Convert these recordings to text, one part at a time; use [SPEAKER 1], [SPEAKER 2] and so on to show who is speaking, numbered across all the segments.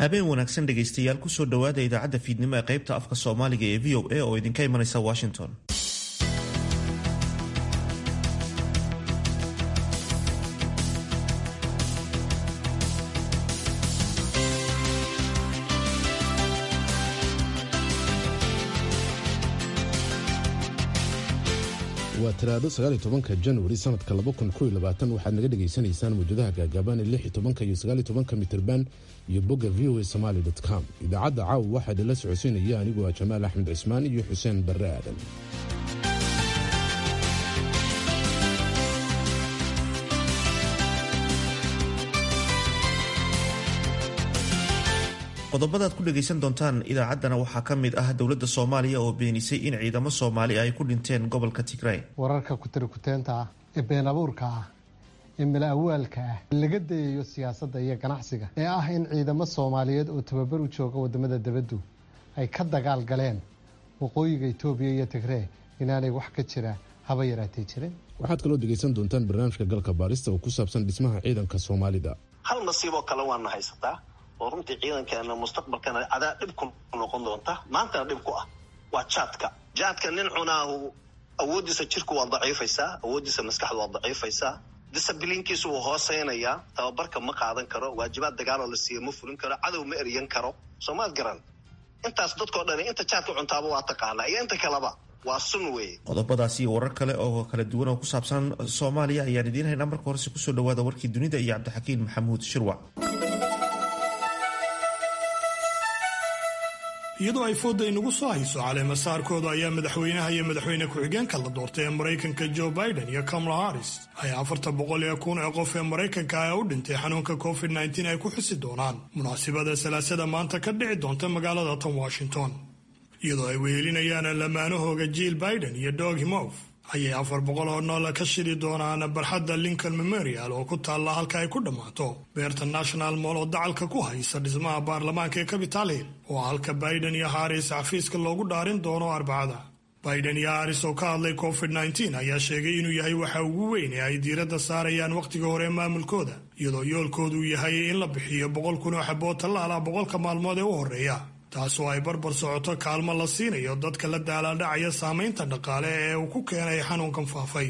[SPEAKER 1] habeen wanaagsan dhegaystayaal kusoo dhowaada idaacadda fiidnimo ee qaybta afka soomaaliga ee v o a oo idinka imanaysa washington
[SPEAKER 2] waa talaado sagaaliy tobanka januari sanadka waxaad naga dhegaysanaysaan mawjadaha gaagaaban ee lix tobanka iyo sagaaliy tobanka mitirban iyo bogga v o a somaly com idaacadda caawa waxaa idinla socodsiinaya anigu ah jamaal axmed cismaan iyo xuseen barre aadan
[SPEAKER 1] qodobadaad ku dhagaysan doontaan idaacaddana waxaa ka mid ah dowladda soomaaliya oo beenisay in ciidamo soomaali ay ku dhinteen gobolka tigray
[SPEAKER 3] wararka kutirikuteenta ah ee been abuurka ah ee mala awaalka ah laga dayayo siyaasadda iyo ganacsiga ee ah in ciidamo soomaaliyeed oo tababar u jooga wadamada dibaddu ay ka dagaal galeen waqooyiga itoobiya iyo tigree inaanay wax ka jira haba yaraatee jirin
[SPEAKER 2] waxaad kaloo dhegaysan doontaan barnaamijka galka baarista oo ku saabsan dhismaha ciidanka soomaalida
[SPEAKER 4] hal nasiiboo kale waana haysataa oo runtii ciidankeena mustaqbalkana adaa dhib ku noqon doonta maantana dhib ku ah waa jaadka jaadka nin cunaahu awooddiisa jirku waa daciifaysaa awooddiisa maskaxdu waa daciifaysaa disabiliinkiisu wuu hooseynayaa tababarka ma qaadan karo waajibaad dagaaloo la siiya ma fulin karo cadow ma eryan karo soomaad garan intaas dadkao dhani inta jaadka cuntaaba waa taqaanaa iyo inta kaleba waa sun weeye
[SPEAKER 1] qodobadaasi iyo warar kale oo kala duwan oo ku saabsan soomaaliya ayaan idiin haynaa marka horese kusoo dhawaada warkii dunida iyo cabdixakiin maxamuud shirwac
[SPEAKER 5] iyadoo ay fooda inagu soo hayso caleemasaarkooda ayaa madaxweynaha iyo madaxweyne ku-xigeenka la doortay ee maraykanka joe biden iyo kamala harris ay afarta boqol ee kun ee qof ee maraykanka ah u dhintay xanuunka covid nteen ay ku xusi doonaan munaasibada salaasada maanta ka dhici doonta magaalada tan washington iyadoo ay wehelinayaan lamaanahooga jill biden iyo dog himof ayay afar boqol oo nool ka shidi doonaan barxadda lincoln memorial oo ku taalla halka ay ku dhammaato beerta national moll oo dacalka ku haysa dhismaha baarlamaanka ee capital hill oo halka biden iyo haris xafiiska loogu dhaarin doono arbacada biden iyo haris oo ka hadlay covid nteen ayaa sheegay inuu yahay waxa ugu weyn ee ay diiradda saarayaan wakhtiga hore maamulkooda iyadoo yoolkoodu yahay in la bixiyo boqol kun oo xabood tallaala boqolka maalmood ee u horreeya taasoo ay barbar socoto kaalmo la siinayo dadka la daalaadhacaya saamaynta dhaqaale ee uu ku keenay xanuunkan faafay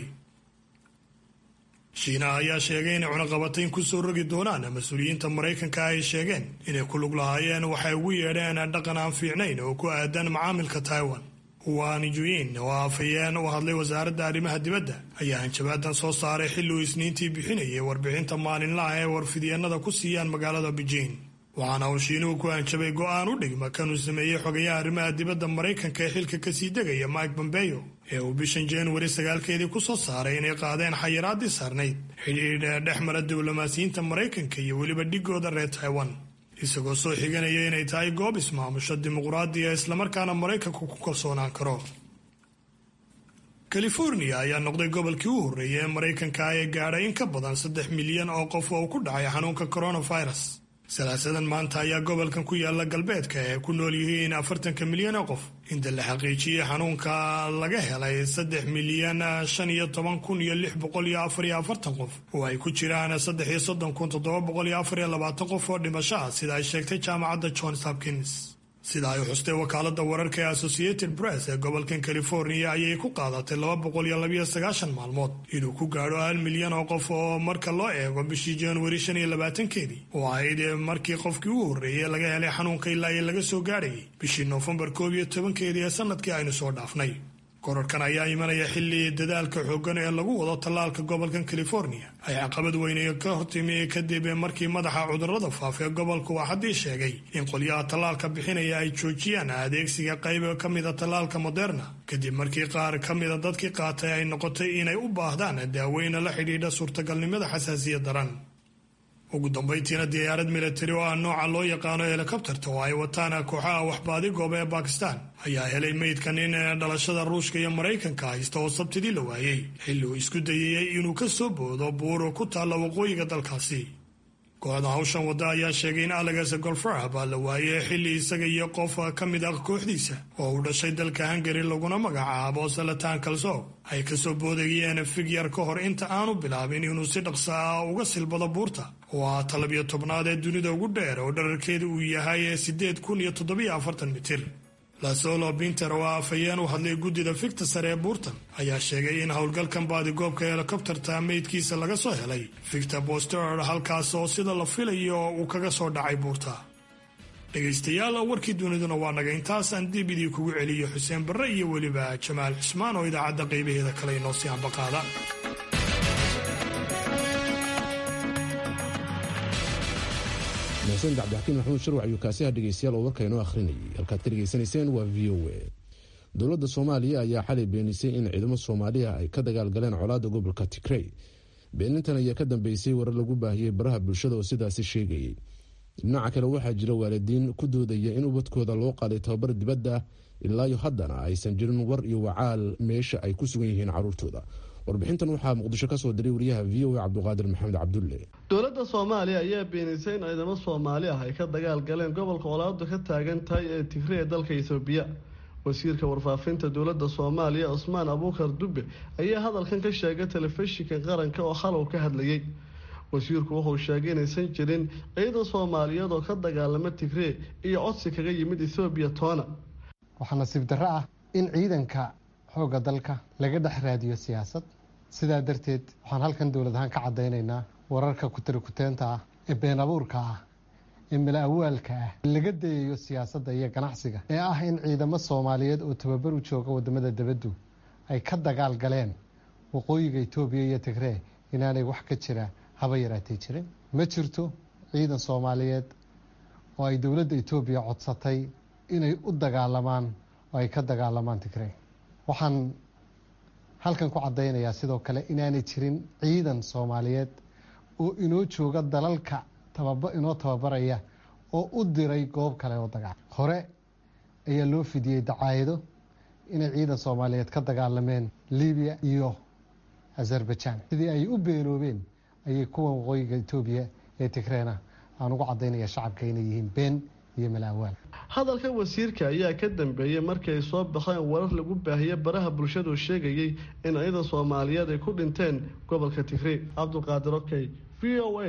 [SPEAKER 5] shiinaha ayaa sheegay inay cunaqabatayn kusoo rogi doonaan mas-uuliyiinta maraykanka ay sheegeen inay ku lug lahaayeen waxay ugu yeedheen dhaqan aan fiicnayn oo ku aadan macaamilka taiwan wanijuyin oo afhayeen u hadlay wasaaradda arrimaha dibadda ayaa hanjabaadan soo saaray xilli uu isniintii bixinayay warbixinta maalinlaha ee warfidyeenada ku siiyaan magaalada beijing waxaana uu shiinuhu ku hanjabay go'aan u dhigma kanuu sameeyey xogayaha arrimaha dibadda maraykanka ee xilka kasii degaya mike bombeyo ee uu bishan januari sagaalkeedii ku soo saaray inay qaadeen xayiraadii saarnayd xidhiidh dhex mara diblomaasiyiinta maraykanka iyo weliba dhigooda reer taiwan isagoo soo xiganaya inay tahay goob ismaamusho dimuqraadiya islamarkaana maraykanku ku kalsoonaan karo california ayaa noqday gobolkii u horreeyay ee maraykanka ee gaadhay in ka badan saddex milyan oo qof oo ku dhacay xanuunka coronavirus salaasadan maanta ayaa gobolkan ku yaala galbeedka ee ku nool yihiin afartanka milyan oo qof inta la xaqiijiyey xanuunka laga helay saddex milyan shan iyo toban kun iyo lix boqol iyo afar iyo afartan qof oo ay ku jiraan saddex iyo soddon kun toddoba boqol iyo afar iyo labaatan qof oo dhimasho ah sida ay sheegtay jaamacadda johns hopkins sida ay xustay wakaalada wararka ee associated press ee gobolkan california ayay ku qaadatay laba boqol iyo labayo sagaashan maalmood inuu ku gaadho hal milyan oo qof oo marka loo eego bishii januari shan iyo labaatankeedii oo ahayd markii qofkii u horreeyay laga helay xanuunka ilaa iyo laga soo gaadhayay bishii noofembar koob iyo tobankeedii ee sanadkii aynu soo dhaafnay korarkan ayaa imanaya xilli dadaalka xooggan ee lagu wado tallaalka gobolkan california ay caqabad weyne ka hortimi kadib markii madaxa cudurrada faafa ee gobolka uu haddii sheegay in qolyaha tallaalka bixinaya ay joojiyaan adeegsiga qayb ka mida tallaalka moderna kadib markii qaar ka mida dadkii qaatay ay noqotay inay u baahdaan daaweyna la xidhiidha suurtagalnimada xasaasiya daran ugu dambayntiina diyaarad militari oo ah nooca loo yaqaano helikobterta oo ay wataan kooxaha waxbaadi gooba ee bakistan ayaa helay meydka nin dhalashada ruushka iyo maraykanka haysta oo sabtidii la waayey xilli uu isku dayayey inuu ka soo boodo buur ku taalla waqooyiga dalkaasi kooxda hawshan wadda ayaa sheegay in alex golfrah baa la waayey xilli isaga iyo qof ka mid ah kooxdiisa oo uu dhashay dalka hungari laguna magacaabo salatan kalsoog ay kasoo boodayeen figyar ka hor inta aanu bilaabin inuu si dhaqsa ah uga silbado buurta oo ah talabiyo tobnaad ee dunida ugu dheer oo dherarkeeda uu yahay sideed kun iyo toddobiyo afartan mitir lasolo binter oo ah afhayeen u hadlay guddida figta sare ee buurtan ayaa sheegay in howlgalkan baadigoobka helikobterta meydkiisa laga soo helay victor boster halkaas oo sida la filayo uu kaga soo dhacay buurta dhegaystayaal warkii duniduna waa naga intaasaan dib idii kugu celiyo xuseen barre iyo weliba jamaal cismaan oo idaacadda qaybaheeda kale inoo sii ambaqaada
[SPEAKER 2] mahsan cabdixakiin maxamuud sharwac ayuu kaasiha dhegeystayaal oo warka inoo akhrinayay halkaad ka dhegeysanayseen waa v o a dowladda soomaaliya ayaa xalay beenisay in ciidamo soomaaliya ay ka dagaalgaleen colaadda gobolka tigrey beenintan ayaa ka dambeysay warar lagu baahiyey baraha bulshada oo sidaasi sheegayay dhinaca kale waxaa jira waalidiin ku doodaya in ubadkooda loo qaaday tababar dibadda ilaayo haddana aysan jirin war iyo wacaal meesha ay ku sugan yihiin caruurtooda warbixintan waxaa muqdisho kasoo diray wariyaha v o a cabduqaadir maxamed cabdulle
[SPEAKER 6] dowladda soomaaliya ayaa beenisay in ciidamo soomaali ah ay ka dagaal galeen gobolka colaadu ka taagan tahay ee tigre ee dalka etoobiya wasiirka warfaafinta dowladda soomaaliya cusmaan abuukar dube ayaa hadalkan ka sheegay telefishinka qaranka oo xalow ka hadlayay wasiirku wuxuu sheegay inaysan jirin ciidan soomaaliyeed oo ka dagaalama tigree iyo codsi kaga yimid ethoobiya toona
[SPEAKER 3] waxaa nasiib darro ah in ciidanka xoogga dalka laga dhex raadiyo siyaasad sidaa darteed waxaan halkan dowlad ahaan ka caddaynaynaa wararka kutirikuteenta ah ee been abuurka ah ee mala awaalka ah laga dayayo siyaasadda iyo ganacsiga ee ah in ciidamo soomaaliyeed oo tababar u jooga wadamada dibaddu ay ka dagaal galeen waqooyiga etoobiya iyo tigree inaanay wax ka jira haba yaraatay jirin ma jirto ciidan soomaaliyeed oo ay dowladda etoobiya codsatay inay u dagaalamaan oo ay ka dagaalamaan tigree waxaan halkan ku caddaynayaa sidoo kale inaanay jirin ciidan soomaaliyeed oo inoo jooga dalalka tababa inoo tababaraya oo u diray goob kale oo dagaal hore ayaa loo fidiyey dacaayado inay ciidan soomaaliyeed ka dagaalameen libiya iyo azerbaijan sidii ay u beenoobeen ayay kuwan waqooyiga etoobiya ee tigreena aan ugu caddaynaya shacabka inay yihiin been iyo malaawaal
[SPEAKER 6] hadalka wasiirka ayaa ka dambeeyey markii ay soo baxeen warar lagu baahiyey baraha bulshadu sheegayay in ciidan soomaaliyeed ay ku dhinteen gobolka tigree cabdulqaadir okey v o a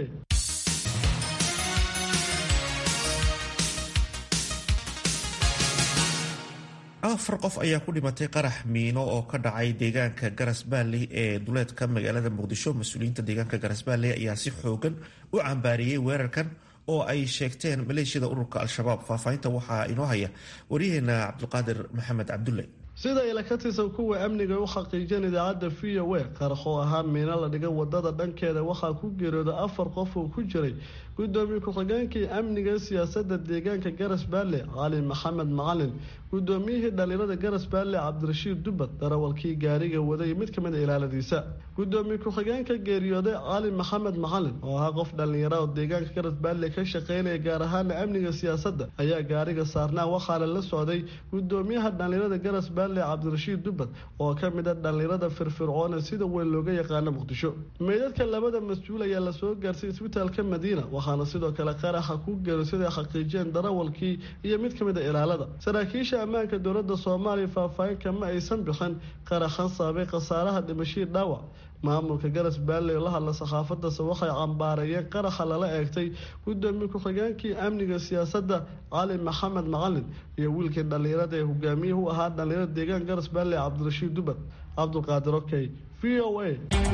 [SPEAKER 1] afar qof ayaa ku dhimatay qarax miino oo ka dhacay deegaanka garas baalley ee duleedka magaalada muqdisho mas-uuliyiinta deegaanka garas baalley ayaa si xoogan u cambaariyey weerarkan oo ay sheegteen maleeshiyada ururka al-shabaab faahfaahinta waxaa inoo haya waryaheena cabdulqaadir maxamed cabdulle
[SPEAKER 6] sida ila ka tirsan kuwa amniga u xaqiijeen idaacadda v o a qarax oo ahaa miino la dhigay wadada dhankeeda waxaa ku geerooda afar qof oo ku jiray gudoomiye ku-xigeenkii amniga siyaasada deegaanka garas baalle cali maxamed macalin gudoomiyihii dhalinyarada garas baalle cabdirashiid dubad darawalkii gaariga waday mid kamid a ilaaladiisa gudoomiye ku-xigeenka geeriyooday cali maxamed macalin oo ahaa qof dhalinyara oo deegaanka garas baalle ka shaqeynaya gaar ahaana amniga siyaasadda ayaa gaariga saarnaa waxaana la socday gudoomiyaha dhalinyarada garas baalle cabdirashiid dubad oo kamid a dhalinyarada firfircoone sida weyn looga yaqaano muqdisho meydadka labada mas-uul ayaa lasoo gaarsay isbitaalka madiina waxaana sidoo kale qaraxa ku geero siday xaqiijiyeen darawalkii iyo mid kamid a ilaalada saraakiisha ammaanka dowladda soomaaliya faahfaahin kama aysan bixin qaraxan saabay khasaaraha dhimashii dhaawac maamulka garas baalley oo la hadla saxaafadase waxay cambaareeyeen qaraxa lala eegtay gudoomiye ku-xigeenkii amniga siyaasadda cali maxamed macalin iyo wiilkii dhalinyarada ee hogaamiyih u ahaa dhalinyarada deegaan garas baalley cabdirashiid dubad cabdulqaadir okey v o a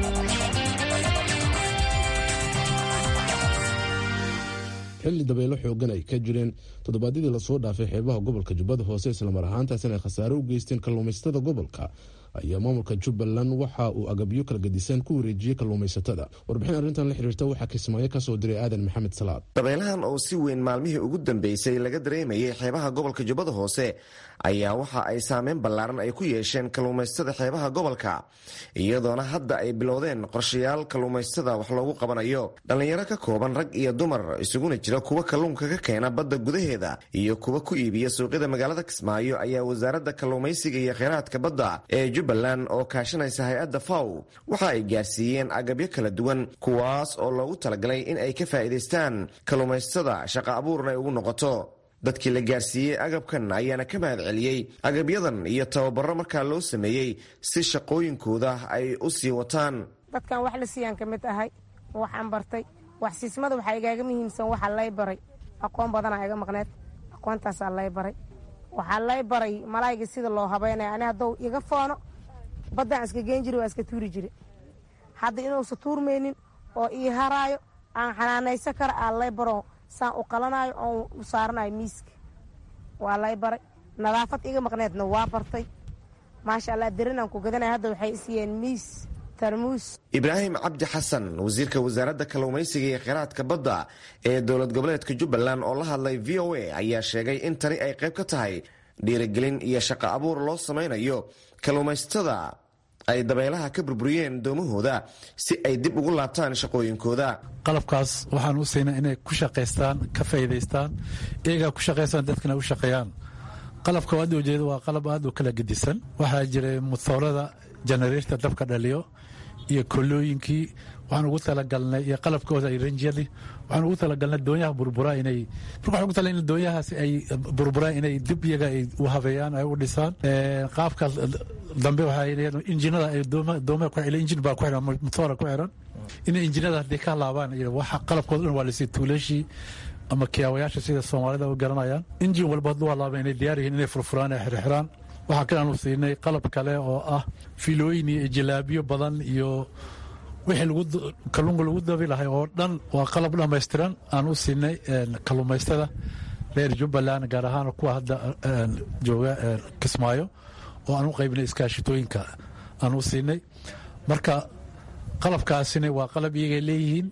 [SPEAKER 2] xilli dabeelo xoogan ay ka jireen toddobaadyadii lasoo dhaafay xeebaha gobolka jubbada hoose islamar ahaantaasina ay khasaare u geysteen kalluumaysatada gobolka ayaa maamulka jubbaland waxa uu agabyo kala gedisan ku wareejiyey kalluumaysatada warbixin arrintan la xiriirta waxaa kismaayo kasoo diray aadan maxamed salaad
[SPEAKER 7] dabeelahan oo si weyn maalmihii ugu dambeysay laga dareemayay xeebaha gobolka jubbada hoose ayaa waxa ay saameyn ballaaran ay ku yeesheen kalluumaysatada xeebaha gobolka iyadoona hadda ay bilowdeen qorshayaal kalluumaysatada wax loogu qabanayo dhallinyaro ka kooban rag iyo dumar isuguna jira kuwa kalluunka ka keena badda gudaheeda iyo kuwa ku iibiya suuqyada magaalada kismaayo ayaa wasaaradda kalluumaysiga iyo kheyraadka badda ee jubbaland oo kaashanaysa hay-adda faw waxa ay gaarsiiyeen agabyo kala duwan kuwaas oo loogu talagalay in ay ka faa'iidaystaan kalluumaystada shaqa abuurna ay ugu noqoto dadkii la gaarsiiyey agabkan ayaana ka mahad celiyey agabyadan iyo tababaro markaa loo sameeyey si shaqooyinkooda ay u sii wataan
[SPEAKER 8] dadkan wax la siiyaan ka mid ahay waxaan bartay wax siismada waxaa igaaga muhiimsan waxaa lay baray aqoon badanaa iga maqneed aqoontaasaa lay baray waxaa lay baray malaayga sida loo habeynaya ani haddou iga foono baddaan iska geen jiri waa iska tuuri jire hadda inuusa tuurmaynin oo ii haraayo aan xanaanaysan kara aa lay baro saan u qalanaayo oon u saaranayo miiska waa lay baray nadaafad iga maqneedna waa bartay maasha allah dirinaan ku gadanaya hadda waxay isiiyeen miis
[SPEAKER 7] ibraahim cabdi xasan wasiirka wasaaradda kalluumaysiga iyo kheyraadka badda ee dowlad goboleedka jubbaland oo la hadlay v o a ayaa sheegay in tani ay qayb ka tahay dhiirigelin iyo shaqo abuur loo samaynayo kalluumaystada ay dabeelaha ka burburiyeen doomahooda si ay dib ugu laabtaan shaqooyinkooda
[SPEAKER 9] qalabkaas waxaan u siinay inay ku shaqaystaan ka faa'iidaystaan iyagaa ku shaqaystaan dadkana u shaqeeyaan qalabka aad ujeeda waa qalab aad u kala gedisan waxaa jiray mutoorada janareerta dabka dhaliyo iyo kolooyinkii waxaan ugu talagalnay iyo qalabkooda iyo ranjyadii waxaan ugu talagalnay doonyaha burburaa inay marka waxaan ugu talagalnay doonyahaasi ay burburaan inay dib iyaga ay u habeeyaan ay u dhisaan qaabka dambe waxaa injinada ay dooma ku xiran injin baa ku xiran motoora ku xiran inay injinada haddii ka laabaan waxa qalabkooda dhan waa lasii tuulashii ama kiyaawayaasha sida soomaalida u garanayaan injin walba hadduu halaaba inay diyaar yihiin inay furfuraan ay xirxiraan waxaa kale aanu siinay qalab kale oo ah filooyin iyo jalaabiyo badan iyo wixii kalluunka lagu dabi lahay oo dhan waa qalab dhammaystiran aan u siinay kalluumaystada reer jubbaland gaar ahaan kuwa hadda jooga kismaayo oo aan u qaybinay iskaashitooyinka aan u siinay marka qalabkaasina waa qalab iyagay leeyihiin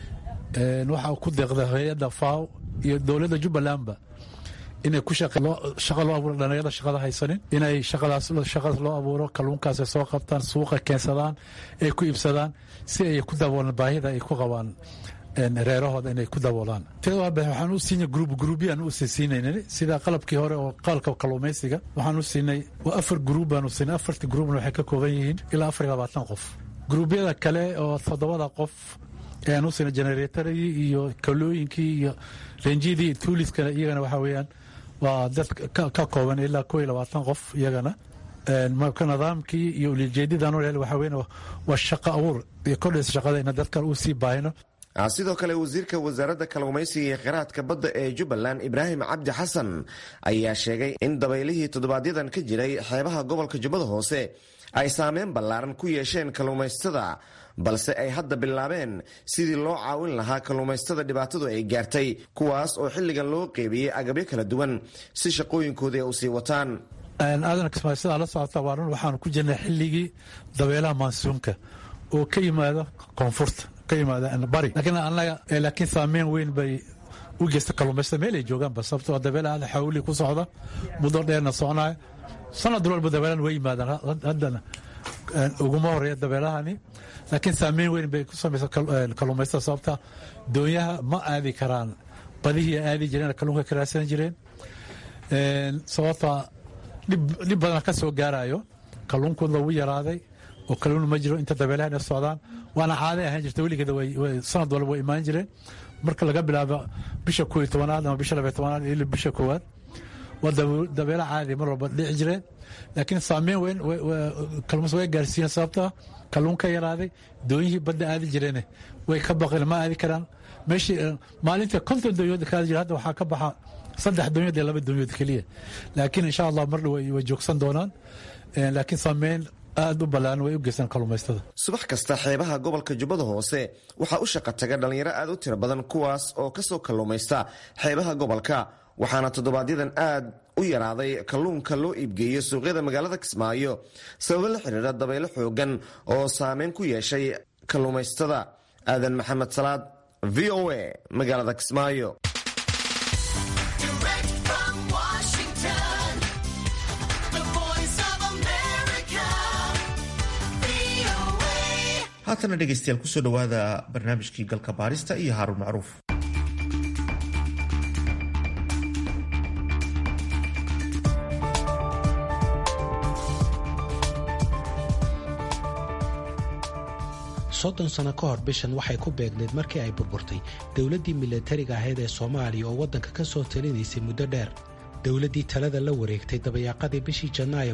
[SPEAKER 9] waxaa ku deeqda hay-adda faw iyo dowladda jubbalandba inay ku shaqa loo abuuro dhalinyarada shaqada haysanin inay shaqadaas shaqadaas loo abuuro kalluunkaas ay soo qabtaan suuqa keensadaan ay ku iibsadaan si ay ku daboolaan baahida ay ku qabaan reerahooda inay ku daboolaan waxaan u siinay gruub gruubyaan u siinayna sida qalabkii hore oo qalabka kalluumaysiga waxaan u siinay waa afar gruub baan u siinay afartii gruubna waxay ka kooban yihiin ilaa afar iyo labaatan qof gruubyada kale oo toddobada qof ayaan u siinay generatoradii iyo kalooyinkii iyo renjidii tuuliskana iyagana waxaa weeyaan waa dad ka kooban ilaa koo iyo labaatan qof iyagana marka nidaamkii iyo ulijeedidan waxaa weyn waa shaqo abuur iyo kordhaysa shaqada ina dadkan uu sii baahino
[SPEAKER 7] sidoo kale wasiirka wasaaradda kalluumaysiga iyo kheyraadka badda ee jubbaland ibraahim cabdi xasan ayaa sheegay in dabaylihii toddobaadyaddan ka jiray xeebaha gobolka jubbada hoose ay saameyn ballaaran ku yeesheen kalluumaystada balse ay hadda bilaabeen sidii loo caawin lahaa kalluumaystada dhibaatadu ay gaartay kuwaas oo xilligan loo qeybiyey agabyo kala duwan si shaqooyinkooda ay u sii wataan
[SPEAKER 9] aadan kismaayo sidaa la socota waa run waxaanu ku jirnay xilligii dabeelaha maansuunka oo ka yimaada koonfurta ka yimaada bari laakiin annaga laakiin saameyn weyn bay u geysta kalluumaystada meel ay joogaanba sababtoo dabeela aada xawli ku socda muddo dheerna soconaya sanad walba dabeelan way yimaadaan haddana uguma horeeya dabeelahani laakiin saameyn weyn bay ku samaysa kalluumaystada sababta doonyaha ma aadi karaan badihii aadi jireen kalluunka ka raadsan jireen sababta dhib badan ka soo gaarayo kalluunkooda wuu yaraaday oo kalluun ma jiro inta dabeelahan ay socdaan waana caaday ahaan jirta weligeeda sanad walba way imaan jireen marka laga bilaabo bisha koo iyo tobanaad ama bisha labaiyo tobanaad ilaa bisha koowaad waa dabeelo caadi mar walba dhici jireen laakiin saameyn weyn kalluumas way gaarsiiyeen sababta kalluunka yaraaday doonyihii badda aadi jireene way ka baqeen ma aadi karaan meeshii maalinta konton doonyood ka aadi jira hadda waxaa ka baxa saddex doonyood iyo laba doonyood keliya laakiin insha allah mar dhow way joogsan doonaan laakiin saameyn aad u ballaaran way u geystaan kalluumaystada
[SPEAKER 7] subax kasta xeebaha gobolka jubbada hoose waxaa u shaqa taga dhallinyaro aad u tiro badan kuwaas oo ka soo kalluumaysta xeebaha gobolka waxaana toddobaadyaddan aad u yaraaday kalluunka loo iibgeeyo suuqyada magaalada kismaayo sababo la xidhiidha dabaylo xoogan oo saameyn ku yeeshay kalluumaystada aadan maxamed salaad v o a magaalada kismaayo
[SPEAKER 1] haatana dhegeystayaal kusoo dhowaada barnaamijkii galka baarista iyo haaruun macruuf
[SPEAKER 10] soddon sano ka hor bishan waxay ku beegnayd markii ay burburtay dowladdii milatariga ahayd ee soomaaliya oo waddanka ka soo talinaysay muddo dheer dowladdii talada la wareegtay dabayaaqadii bishii janaayo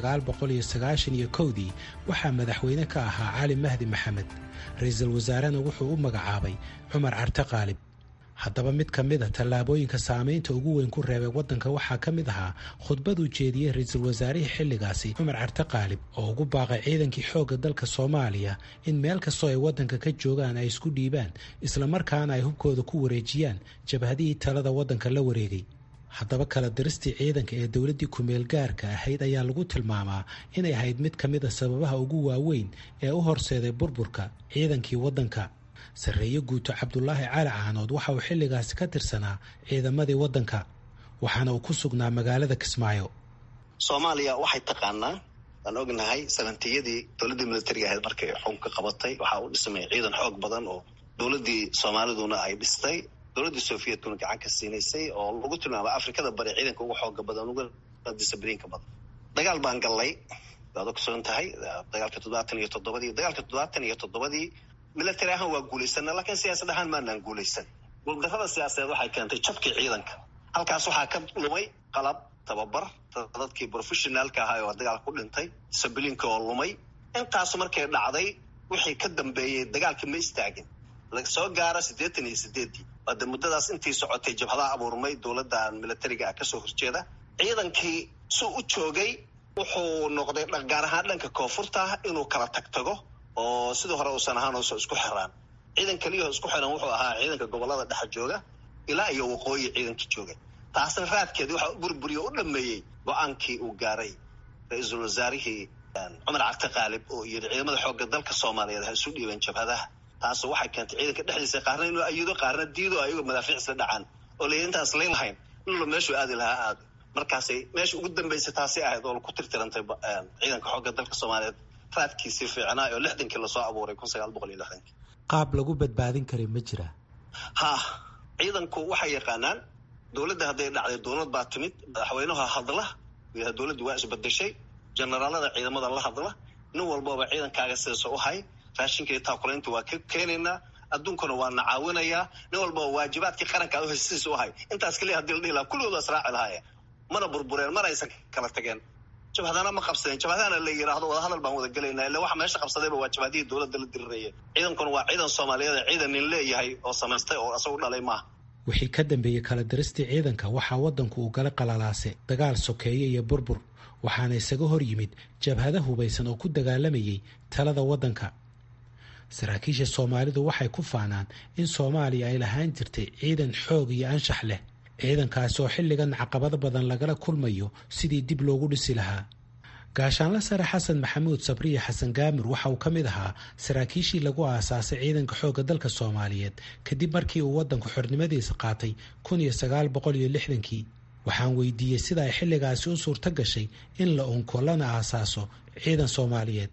[SPEAKER 10] iyo kowdii waxaa madaxweyne ka ahaa cali mahdi maxamed ra-iisul wasaarena wuxuu u magacaabay cumar carte qaalib haddaba mid ka mid a tallaabooyinka saamaynta ugu weyn ku reebay waddanka waxaa ka mid ahaa khudbad uu jeediyey ra-iisul wasaarihii xilligaasi cumar carte qaalib oo ugu baaqay ciidankii xoogga dalka soomaaliya in meel kastoo ay waddanka ka joogaan ay isku dhiibaan islamarkaana ay hubkooda ku wareejiyaan jabhadihii talada waddanka la wareegay haddaba kala diristii ciidanka ee dowladdii kumeel gaarka ahayd ayaa lagu tilmaamaa inay ahayd mid ka mid a sababaha ugu waaweyn ee u horseeday burburka ciidankii waddanka sarreeye guuto cabdulaahi cali caanood waxa uu xilligaasi ka tirsanaa ciidamadii waddanka waxaana uu ku sugnaa magaalada kismaayo
[SPEAKER 4] soomaaliya waxay taqaanaa waan ognahay sanantiyadii dowladdii militariga ahayd markay xukunka qabatay waxaa u dhismay ciidan xoog badan oo dowladdii soomaaliduna ay dhistay dowladdii sofiyetkuna gacan ka siinaysay oo lagu tilmaamay afrikada bari ciidanka ugu xooga badan uga discibliinka badan dagaal baan gallay waad ogsoon tahay dagaalka toddobaatan iyo toddobadii dagaalka toddobaatan iyo toddobadii military ahaan waa guulaysana laakiin siyaasad ahaan maanaan guulaysan guuldarrada siyaasadeed waxay keentay jabkii ciidanka halkaas waxaa ka lumay qalab tababar dadkii professionaalka ahaa oo dagaalka ku dhintay sabiliinka oo lumay intaasu markay dhacday wixii ka dambeeyey dagaalkii ma istaagin soo gaara siddeetan iyo sideeddii waade muddadaas intii socotay jabhadaha abuurmay dowladdan militariga ah kasoo horjeeda ciidankii suu u joogay wuxuu noqday gaar ahaan dhanka koonfurta inuu kala tagtago oo sidii hore uusan ahaan uusan isku xiraan ciidan keliyaho isku xiran wuxuu ahaa ciidanka gobolada dhexa jooga ilaa iyo waqooyi ciidanka jooga taasna raadkeedii waxaa burburiyo u dhameeyey go-aankii uu gaaray ra-iisul wasaarihii cumar carte qaalib oo yidhi ciidamada xoogga dalka soomaaliyeed ha isu dhiibeen jabhadaha taas waxay keentay ciidanka dhexdiisa qaarna inuu ayido qaarna diido ayagoo madaafiic isla dhacaan oo la intaas layn lahayn inla meeshuu aadi lahaa aado markaasay meesha ugu dambeysay taasay ahayd oo ku tirtirantay ciidanka xoogga dalka soomaaliyeed raadkiisii fiicnaa oo lixdankii lasoo abuuray kun sagaal boqol iyo lixdankii
[SPEAKER 10] qaab lagu badbaadin karay ma jira
[SPEAKER 4] ha ciidanku waxay yaqaanaan dowladda hadday dhacday dowlad baa timid madaxweynaha hadla dowladdu waa isbedeshay generaalada ciidamada la hadla nin walbaba ciidankaaga sidaas u hay raashinka iyo taakulaynta waa ka keenaynaa adduunkuna waa na caawinayaa nin walbaba waajibaadkii qaranka ad sidiis u hay intaas kaliya hadii la dhihi lahaa kulligooda israaci lahaaye mana burbureen mana aysan kala tageen jabhadana ma qabsadeen jabhadana la yidhaahdo wadahadal baan wada gelaynaa illa waxa meesha qabsadayba waa jabhadihii dowladda la diriraya ciidankuna waa ciidan soomaaliyeed ciidan nin leeyahay oo samaystay oo isagu dhalay maaha
[SPEAKER 10] wixii ka dambeeyey kala diristii ciidanka waxaa waddanku uu gala qalalaase dagaal sokeeye iyo burbur waxaana isaga hor yimid jabhada hubaysan oo ku dagaalamayay talada waddanka saraakiisha soomaalidu waxay ku faanaan in soomaaliya ay lahaan jirtay ciidan xoog iyo anshax leh ciidankaasi oo xilligan caqabado badan lagala kulmayo sidii dib loogu dhisi lahaa gaashaanla sare xasan maxamuud sabriya xasan gaamir waxa uu ka mid ahaa saraakiishii lagu aasaasay ciidanka xoogga dalka soomaaliyeed kadib markii uu waddanku xornimadiisa qaatay kun iyo sagaal boqol iyo lixdankii waxaan weydiiyey sida ay xilligaasi u suurto gashay in la unko lana aasaaso ciidan soomaaliyeed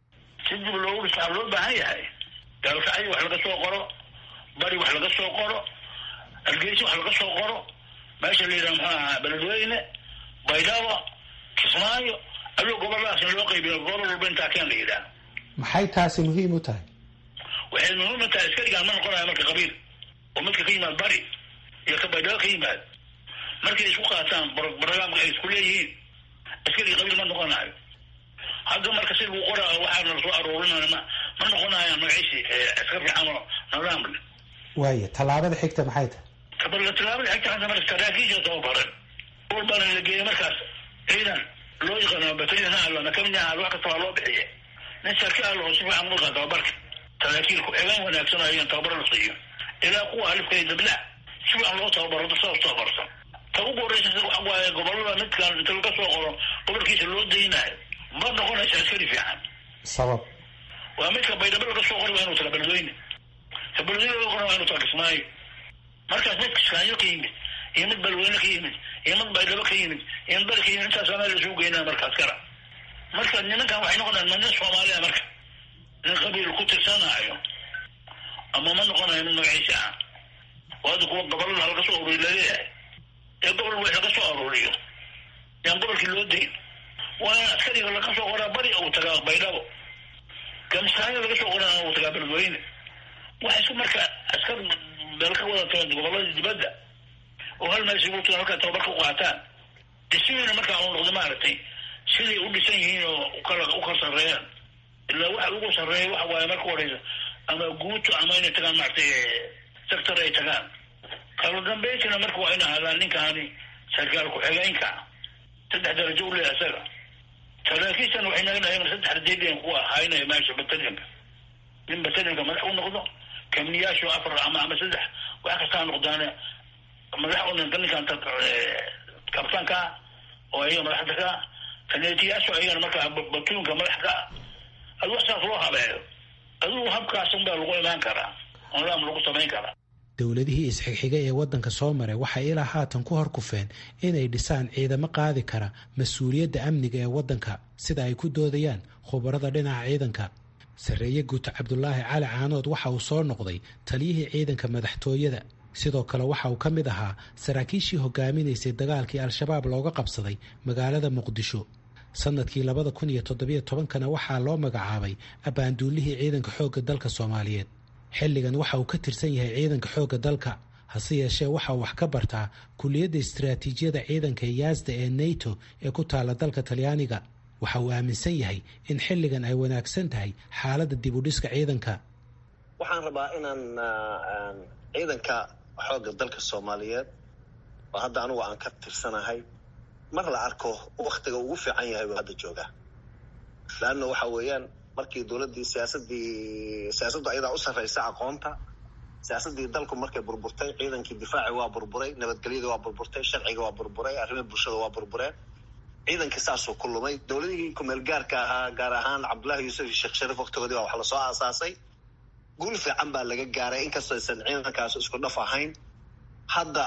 [SPEAKER 11] si dib loogu dhisaa loo baahan yahay daalkacyo wax laga soo qoro bari wax laga soo qoro hargeysa wax laga soo qoro meesha la yidhaha muxuu ahaa beledweyne baydhabo kismaayo aduu goboladaasna loo qaybiyo gobol walba intaa keen la yidhaah
[SPEAKER 10] maxay taasi muhiim u tahay
[SPEAKER 11] waxay muhiim u tahay askarigaan ma noqonayo marka qabiil oo midka ka yimaad bari iyo ka baydhabo ka yimaad markay isku qaataan barnaamka ay isku leeyihiin askariga qabiil ma noqonayo hadda marka si lagu qoraa waxaana lasoo aruurinaya ma ma noqonayaan magaciisi askar fiican oo nidaam leh
[SPEAKER 10] waaya tallaabada xigta maxay tahay
[SPEAKER 11] kabala tallaabada xigta hadda marka saraakiisha tababaran walbana la geeyay markaas ciidan loo yaqaano batalyan ha allo nakamina ha wax kasta waa loo bixiye nin sarkaal oo si fiican uqa tababarka saraakiilku egaan wanaagsan ayaan tababaro la siiyo ilaa kuwa alifka iyo dabla si fiican loo tababaro dad saas tababarsan ta ugu horeysa waxa waaye gobolada midkaan inta laga soo qoro gobolkiisa loo daynayo ma noqonaysa askari fiican
[SPEAKER 10] sabab
[SPEAKER 11] waa midka baydhabo laga soo qori waa inuu tala beledweyne ta beledweyne laga qori waa inuu tala kismaayo markaas mid kiskaayo ka yimid iyo mid beledweyne ka yimid iyo mid baydhabo ka yimid iyo mid bari ka yimid intaas meel lasuu geynaa markaas kara marka nimankan waxay noqonayaan ma nin soomaaliya marka nin qabiil ku tirsanaayo ama ma noqonayo mid magaciisa ah waada kuwa gobolada laga soo ururiy laleeyahay ee gobol wax laga soo aruuriyo yaan gobolkii loo dayn waa in askariga laga soo qoraa bari uu tagaa baydhabo gamsaaya laga soo qoran uu tagaa beledweyne waxa isku marka askar meel ka wada tagan gobolada dibadda oo hal meel isugu tagan halkaa tababar ka qaataan dhismihiina markaa uu noqday maaragtay siday u dhisan yihiin oo ukala u kala sarreeyaan ilaa waxa ugu sarreeya waxa waaye marka horeysa ama guuto ama inay tagaan maaragtay sector ay tagaan kala dambeyntina marka waa in ahaadaan ninkaani sarkaal ku-xigeenka saddex darajo u leeyahay isaga saraakiishan waxay naga dhahayn saddex radiidan ku ahaynaya meesha batalyanka nin batalyanka madax u noqdo kamniyaashu afar ama ama saddex wax kastaa noqdaane madax u noqdo ninkan kabtanka oo ayaga madaxda ka kaneetiyaashu ayagana markaa batuunka madax ka adu wax saas loo habeeyo adigu habkaas unbaa lagu imaan karaa onlaam lagu samayn karaa
[SPEAKER 10] dowladihii isxigxigay ee waddanka soo maray waxay ilaa haatan ku horkufeen inay dhisaan ciidamo qaadi kara mas-uuliyadda amniga ee waddanka sida ay ku doodayaan khubarada dhinaca ciidanka sarreeye guuto cabdulaahi cali caanood waxa uu soo noqday taliyihii ciidanka madaxtooyada sidoo kale waxa uu ka mid ahaa saraakiishii hogaaminaysay dagaalkii al-shabaab looga qabsaday magaalada muqdisho sanadkii labada kun iyo toddobiyo tobankana waxaa loo magacaabay abbaanduulihii ciidanka xoogga dalka soomaaliyeed xilligan waxa uu ka tirsan yahay ciidanka xoogga dalka hase yeeshee waxa uu wax ka bartaa kuliyadda istaraatiijiyada ciidanka yaasda ee nato ee ku taalla dalka talyaaniga waxa uu aaminsan yahay in xilligan ay wanaagsan tahay xaaladda dib u dhiska ciidanka
[SPEAKER 4] waxaan rabaa inaan ciidanka xoogga dalka soomaaliyeed oo hadda anugu aan ka tirsanahay mar la arko waktiga ugu fiican yahay buu hadda joogaa laanna waxa weeyaan markii dowladdii siyaasadii siyaasaddu ayadaa u sarraysa aqoonta siyaasaddii dalku markay burburtay ciidankii difaaci waa burburay nabadgelyadii waa burburtay sharciga waa burburay arrimaha bulshada waa burbureen ciidankii saasuu ku lumay dowladihii kumeel gaarka ahaa gaar ahaan cabdullaahi yuusuf iyo sheekh shariif waktigoodii baa wax lasoo aasaasay guul fiican baa laga gaaray inkastoo aysan ciidankaas isku dhaf ahayn hadda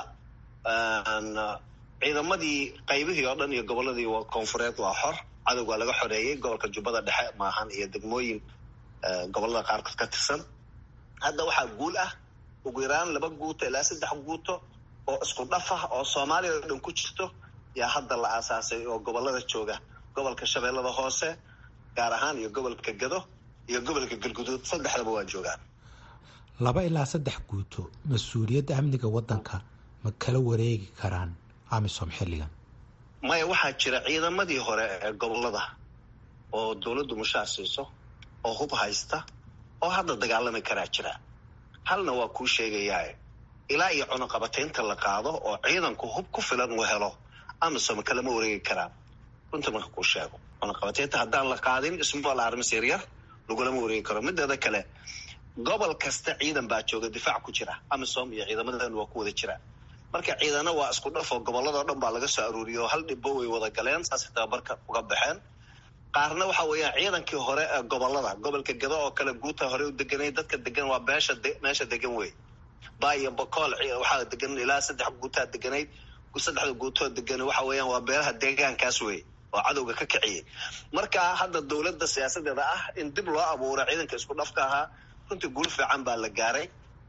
[SPEAKER 4] ciidamadii qaybihii oo dhan iyo gobolladii koonfureed waa xor cadowg waa laga xoreeyey gobolka jubbada dhexe maahan iyo degmooyin gobollada qaarkood ka tirsan hadda waxaa guul ah ugu yaraan laba guuto ilaa saddex guuto oo isku dhaf ah oo soomaaliya oo dhan ku jirto yaa hadda la aasaasay oo gobollada jooga gobolka shabeellada hoose gaar ahaan iyo gobolka gado iyo gobolka galguduud saddexdaba waa joogaan
[SPEAKER 10] laba ilaa saddex guuto mas-uuliyadda amniga waddanka ma kala wareegi karaan amisom xilligan
[SPEAKER 4] maya waxaa jira ciidamadii hore ee gobollada oo dowladdu mushaar siiso oo hub haysta oo hadda dagaalami karaa jira halna waa kuu sheegayaa ilaa iyo cunuqabataynta la qaado oo ciidanku hub ku filan uu helo amisom kalama wareegi karaan runta marka kuu sheego cunuqabataynta haddaan la qaadin small armis yaryar lagulama wareegi karo mideeda kale gobol kasta ciidan baa jooga difaac ku jira amisom iyo ciidamadan waa ku wada jira marka ciidana waa isku dhaf oo gobolladao dhan baa laga soo aruuriyo oo hal dhibbo way wada galeen saasay tababarka uga baxeen qaarna waxa weeyaan ciidankii hore ee gobollada gobolka gado oo kale guuta hore u deganay dadka degan waa beesha meesha degan wey baa iyo bokool waxaa degan ilaa saddex guutaa deganayd saddexda guutoo degan waxa weeyaan waa beelaha deegaankaas wey oo cadowga ka kiciyay marka hadda dowladda siyaasadeeda ah in dib loo abuuro ciidanka isku dhafka ahaa runtii guul fiican baa la gaaray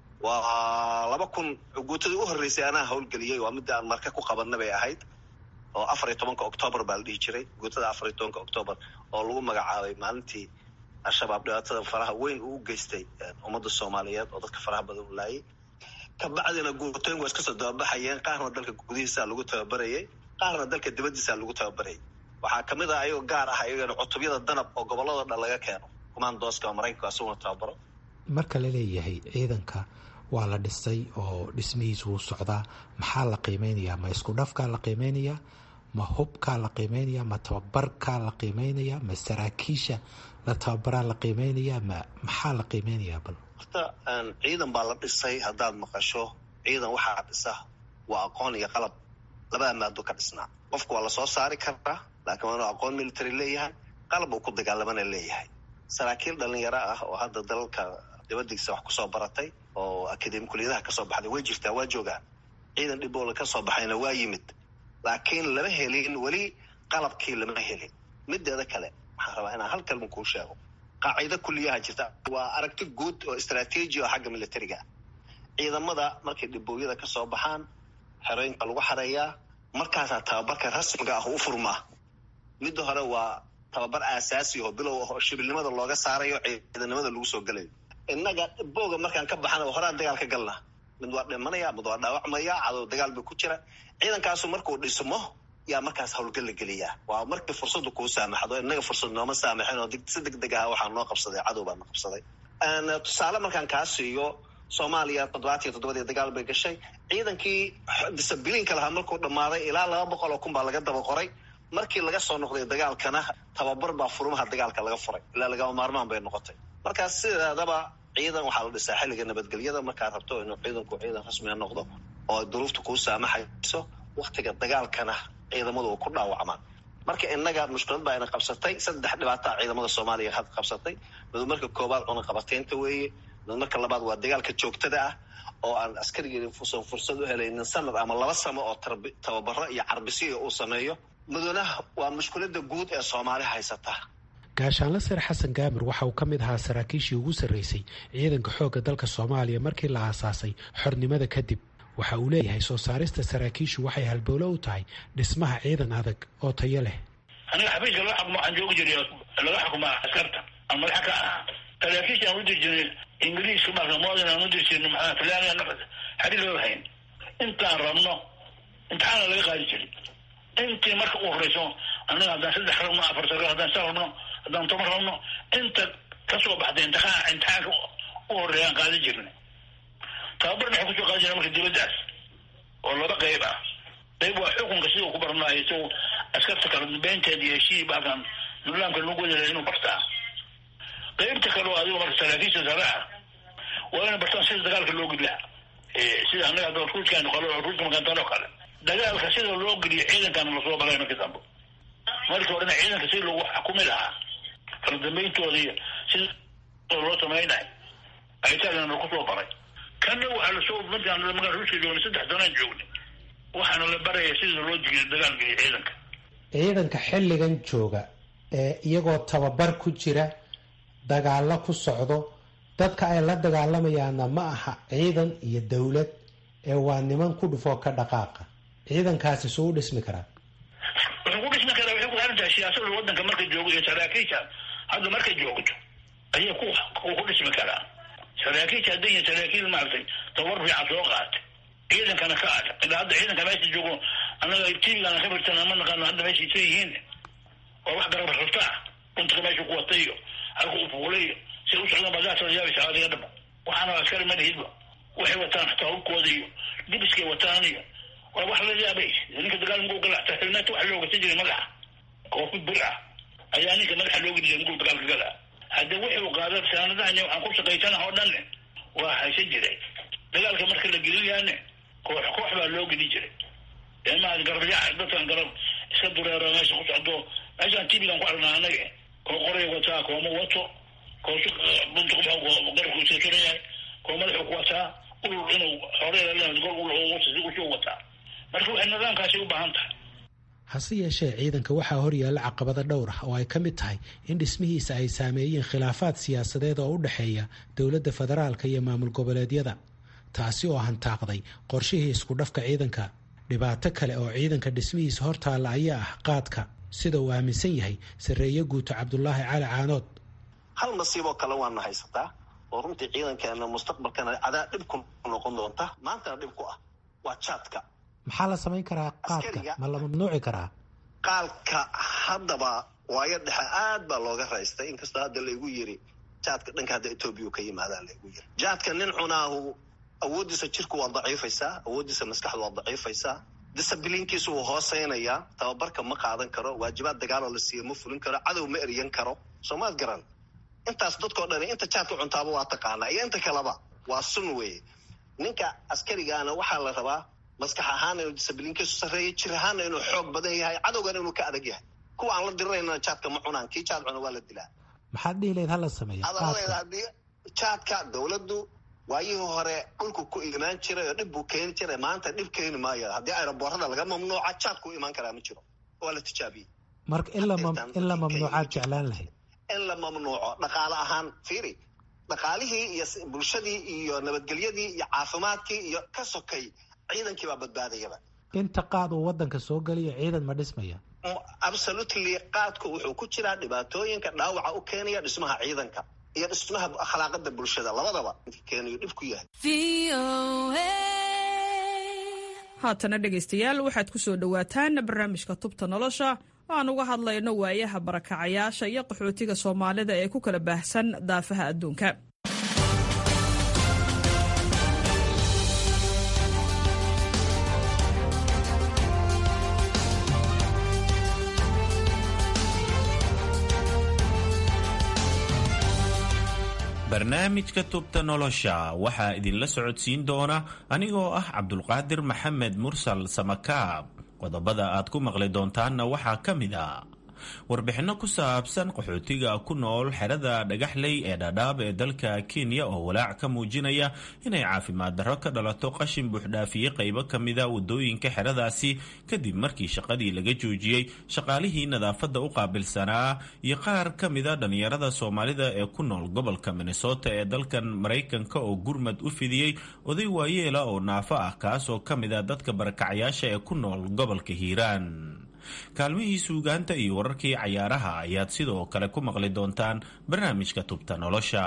[SPEAKER 4] waa laba kun guutadii u horreysay anaa howlgeliyey waa midda aan marka ku qabanna bay ahayd oo afar iyo tobanka octoobar baa la dhihi jiray guutada afar iyo tobanka octoobar oo lagu magacaabay maalintii al-shabaab dhibaatada faraha weyn uu u geystay ummadda soomaaliyeed oo dadka faraha badan u laayay kabacdina guutooyin waa iska soo dababaxayeen qaarna dalka gudihiisaa lagu tababarayay qaarna dalka dibaddiisaa lagu tababarayay waxaa kamid ah ayagoo gaar ah ayagana cutubyada danab oo gobolladao dhan laga keeno kumaandooska oo maraykanku asuguna tababaro
[SPEAKER 10] marka la leeyahay ciidanka waa la dhisay oo dhismihiisu wuu socdaa maxaa la qiimeynayaa ma isku dhafkaa la qiimeynayaa ma hubkaa la qiimeynayaa ma tababarkaa la qiimeynayaa ma saraakiisha la tababaraa la qiimeynayaa ma maxaa la qiimeynayaa bal
[SPEAKER 4] horta ciidan baa la dhisay haddaad maqasho ciidan waxaa dhisa waa aqoon iyo qalab labada maado ka dhisnaa qofku waa lasoo saari karaa laakiin waa inuu aqoon military leeyahay qalab uu ku dagaalamana leeyahay saraakiil dhalinyaro ah oo hadda dalalka dibadiisa wax kusoo baratay oo akademi kuliyadaha kasoo baxday way jirtaa waa joogaan ciidan dhiboola kasoo baxayna waa yimid laakiin lama helin weli qalabkii lama helin mideeda kale waxaan rabaa inaan hal kalma kuu sheego qaacido kuliyaha jirta waa aragti guud oo istraatiiji oo xagga militariga ah ciidamada markay dhibooyada kasoo baxaan xerooyinka lagu xareeyaa markaasaa tababarka rasmiga ah u furmaa midda hore waa tababar aasaasi oo bilow ah oo shibilnimada looga saarayo ciidanimada lagu soo gelayo innaga booga markaan ka baxana horaan dagaal ka galna mid waa dhimanaya mid waa dhaawacmaya cadow dagaal ba ku jira ciidankaasu markuu dhismo yaa markaas howlgal la geliyaa waa markii fursadu kuu saamaxdo innaga fursad nooma saamaxin oo si deg deg aha waxaa noo qabsaday cadow baa na qabsaday tusaale markaan kaa siiyo soomaaliya toddobaatiyo toddobadii dagaal bay gashay ciidankii disabiliinka lahaa markuu dhammaaday ilaa laba boqol oo kun baa laga daba qoray markii laga soo noqday dagaalkana tababar baa furumaha dagaalka laga furay ilaa lagama maarmaan bay noqotay markaas sideedaba ciidan waxaa la dhisaa xilliga nabadgelyada markaad rabto inuu ciidanku ciidan rasmiga noqdo oo duruufta kuu saamaxayso waktiga dagaalkana ciidamadu ku dhaawacmaan marka innaga mushkilad baa ina qabsatay saddex dhibaataa ciidamada soomaaliya had qabsatay mid marka koobaad cunaqabateynta weeye mid marka labaad waa dagaalka joogtada ah oo aan askarigii fusan fursad u helaynin sanad ama laba samo oo tababaro iyo carbisiya uu sameeyo mudana waa mushkilada guud ee soomaali haysata
[SPEAKER 10] gaashaanle sare xasan gaamir waxa uu ka mid ahaa saraakiishii ugu sarreysay ciidanka xoogga dalka soomaaliya markii la aasaasay xornimada kadib waxa uu leeyahay soo saarista saraakiishu waxay halbowlo u tahay dhismaha ciidan adag oo tayo leh
[SPEAKER 11] aniga xafiiska laga xukumo waxaan joogi jiray laga xukumaa askarta aan madaxa ka ahaa saraakiisha aan u diri jirnay ingiriiska marka modin aan u diri jirnay maxaa talyaaniga nafas xadhi loo hayn intaan rabno imtixaana laga qaadi jiray intii marka u horeyso anaga haddaan saddex rabno afar sagaal haddaan sa rabno haddaan toban rabno inta kasoo baxday imtixaan imtixaanka u horeeya aan qaadi jirnay tababarna waxay kusoo qaadi jirna marka dibaddaas oo laba qeyb ah qeyb waa xukunka sidau ku barnaayo isagu askarta kala dambeynteed iyo heshii baakan nidaamka lagu wadalay inuu bartaa qeybta kale oo adigo marka saraakiisha sare ah waa inay bartaan sida dagaalka loo gudlaa sida annaga hadda ruudkaan qalo ruudka makantaan oo kale dagaalka sida loo geliyo ciidankana lasoo balay markii dambe markii horena ciidanka si lagu xukumi lahaa kala dambayntooda iyo sida loo samaynayo aytaagana kusoo baray kanna waxaa lasoo markaan magaa ruuska joognay saddex sanaan joognay waxaana la baraya sida loo digiyo dagaal geliyo ciidanka
[SPEAKER 10] ciidanka xilligan jooga ee iyagoo tababar ku jira dagaalo ku socdo dadka ay la dagaalamayaanna ma aha ciidan iyo dowlad ee waa niman ku dhufoo ka dhaqaaqa ciidankaasi suu u dhismi karaa
[SPEAKER 11] wuxuu ku dhismi karaa waxay ku xiran tahay siyaasada waddanka marka joogo iyo saraakiisha hadda markay joogto ayay ku ku dhismi karaa saraakiisha hadday yihiin saraakiil maaragtay tabar fiican soo qaatay ciidankana ka ad ilaa hadda ciidanka meesha joogo annaga tvgana ka firtan ma naqaano hadda meesha isa yihiin oo wax garab rartaa runtuka meesha ku watay iyo halka u fuulay iyo si u socdaan baadaasoo yaabaysa adiga dhaba waxaana askari ma lihidba waxay wataan xataa hubkooda iyo dibiskay wataan iyo waa wax la yaabay ninka dagaal muguu gala xataa xilmeeta waxa loo gasa jiray madaxa koofid bir ah ayaa ninka madaxa loo geli jiray muguu dagaalka gala hadda wuxuu qaada saanadahan waxaan ku shaqaysanaha oo dhanne waa haysan jiray dagaalka marka la gelinayaane koox koox baa loo geli jiray maa garabyaca dadkan garab iska dureero meesha ku socdo meeshaan tvgan ku aragnaa anaga koo qoray wataa kooma wato koosu bunta garabku iskasuran yahay koo madaxuu ku wataa ulul inuu horeusuu wataa marka waxay nidaamkaasi u baahan tahay
[SPEAKER 10] hase yeeshee ciidanka waxaa horyaalla caqabado dhowr ah oo ay ka mid tahay in dhismihiisa ay saameeyeen khilaafaad siyaasadeed oo u dhexeeya dowladda federaalka iyo maamul goboleedyada taasi oo hantaaqday qorshihii isku dhafka ciidanka dhibaato kale oo ciidanka dhismihiisa hortaalla ayaa ah qaadka sida uu aaminsan yahay sarreeye guuto cabdulaahi cali caanood
[SPEAKER 4] hal nasiiboo kale waana haysataa oo runtii ciidankeena mustaqbalkana cadaa dhib ku noqon doonta maantana dhib ku ah waa jaadka
[SPEAKER 10] maxaa la samayn karaa qaadka ma la mamnuuci karaa
[SPEAKER 4] qaalka haddaba waayo dhexe aad baa looga raystay inkastoo hadda laygu yiri jaadka dhanka hadda etoobiya ka yimaadaa laygu yiri jaadka nin cunaahu awooddiisa jirku waa daciifaysaa awooddiisa maskaxdu waa daciifaysaa disabiliinkiisu wuu hooseynayaa tababarka ma qaadan karo waajibaad dagaaloo la siiya ma fulin karo cadow ma eryan karo soomaad garan intaas dadkao dhani inta jaadka cuntaaba waa taqaanaa iyo inta kaleba waa sun weeye ninka askarigaana waxaa la rabaa maskax ahaana inuu disabiliinkiisu sarreeya jir ahaana inuu xoog badan yahay cadowgana inuu ka adag yahay kuwa aan la dirirayna jaadka ma cunaan kii jaad cuna waa la dilaa
[SPEAKER 10] maxaad dhihi layd hala sameeya
[SPEAKER 4] adaladeeda haddii jaadka dowladdu waayihii hore dhulku ku imaan jiray oo dhib buu keeni jiray maanta dhib keeni maayo haddii aeroboorada laga mamnuuca jaadku u imaan karaa ma jiro waa la tijaabiyey
[SPEAKER 10] marka in la mamnuucaad jeclaan lahayd
[SPEAKER 4] in la mamnuuco dhaqaale ahaan fiiri dhaqaalihii iyo bulshadii iyo nabadgelyadii iyo caafimaadkii iyo ka sokay ciidankii baa badbaadayaba
[SPEAKER 10] inta qaad uu wadanka soo geliyo ciidan ma dhismaya
[SPEAKER 4] absolutely qaadku wuxuu ku jiraa dhibaatooyinka dhaawaca u keenaya dhismaha ciidanka iyo dhismaha akhlaaqada bulshada labadaba keenayo dhib ku yahay
[SPEAKER 12] haatana dhegaystayaal waxaad ku soo dhowaataan barnaamijka tubta nolosha oo aan uga hadlayno waayaha barakacayaasha iyo qaxootiga soomaalida ee ku kala baahsan daafaha adduunka
[SPEAKER 13] barnaamijka tubta nolosha waxaa idinla socodsiin doona anigoo ah cabdulqaadir maxamed mursal samakaab qodobada aad ku maqli doontaanna waxaa ka mid a warbixinno ku saabsan qaxootiga ku nool xerada dhagaxley ee dhadhaab ee dalka kenya oo walaac ka muujinaya inay caafimaad darro ka dhalato qashin buuxdhaafiyey qaybo ka mida wadooyinka xeradaasi kadib markii shaqadii laga joojiyey shaqaalihii nadaafadda u qaabilsanaa iyo qaar ka mida dhallinyarada soomaalida ee ku nool gobolka minnesota ee dalkan maraykanka oo gurmad u fidiyey oday waayeela oo naafo ah kaasoo ka mida dadka barakacyaasha ee ku nool gobolka hiiraan kaalmihii suugaanta iyo wararkii cayaaraha ayaad sidoo kale ku maqli doontaan barnaamijka tubta nolosha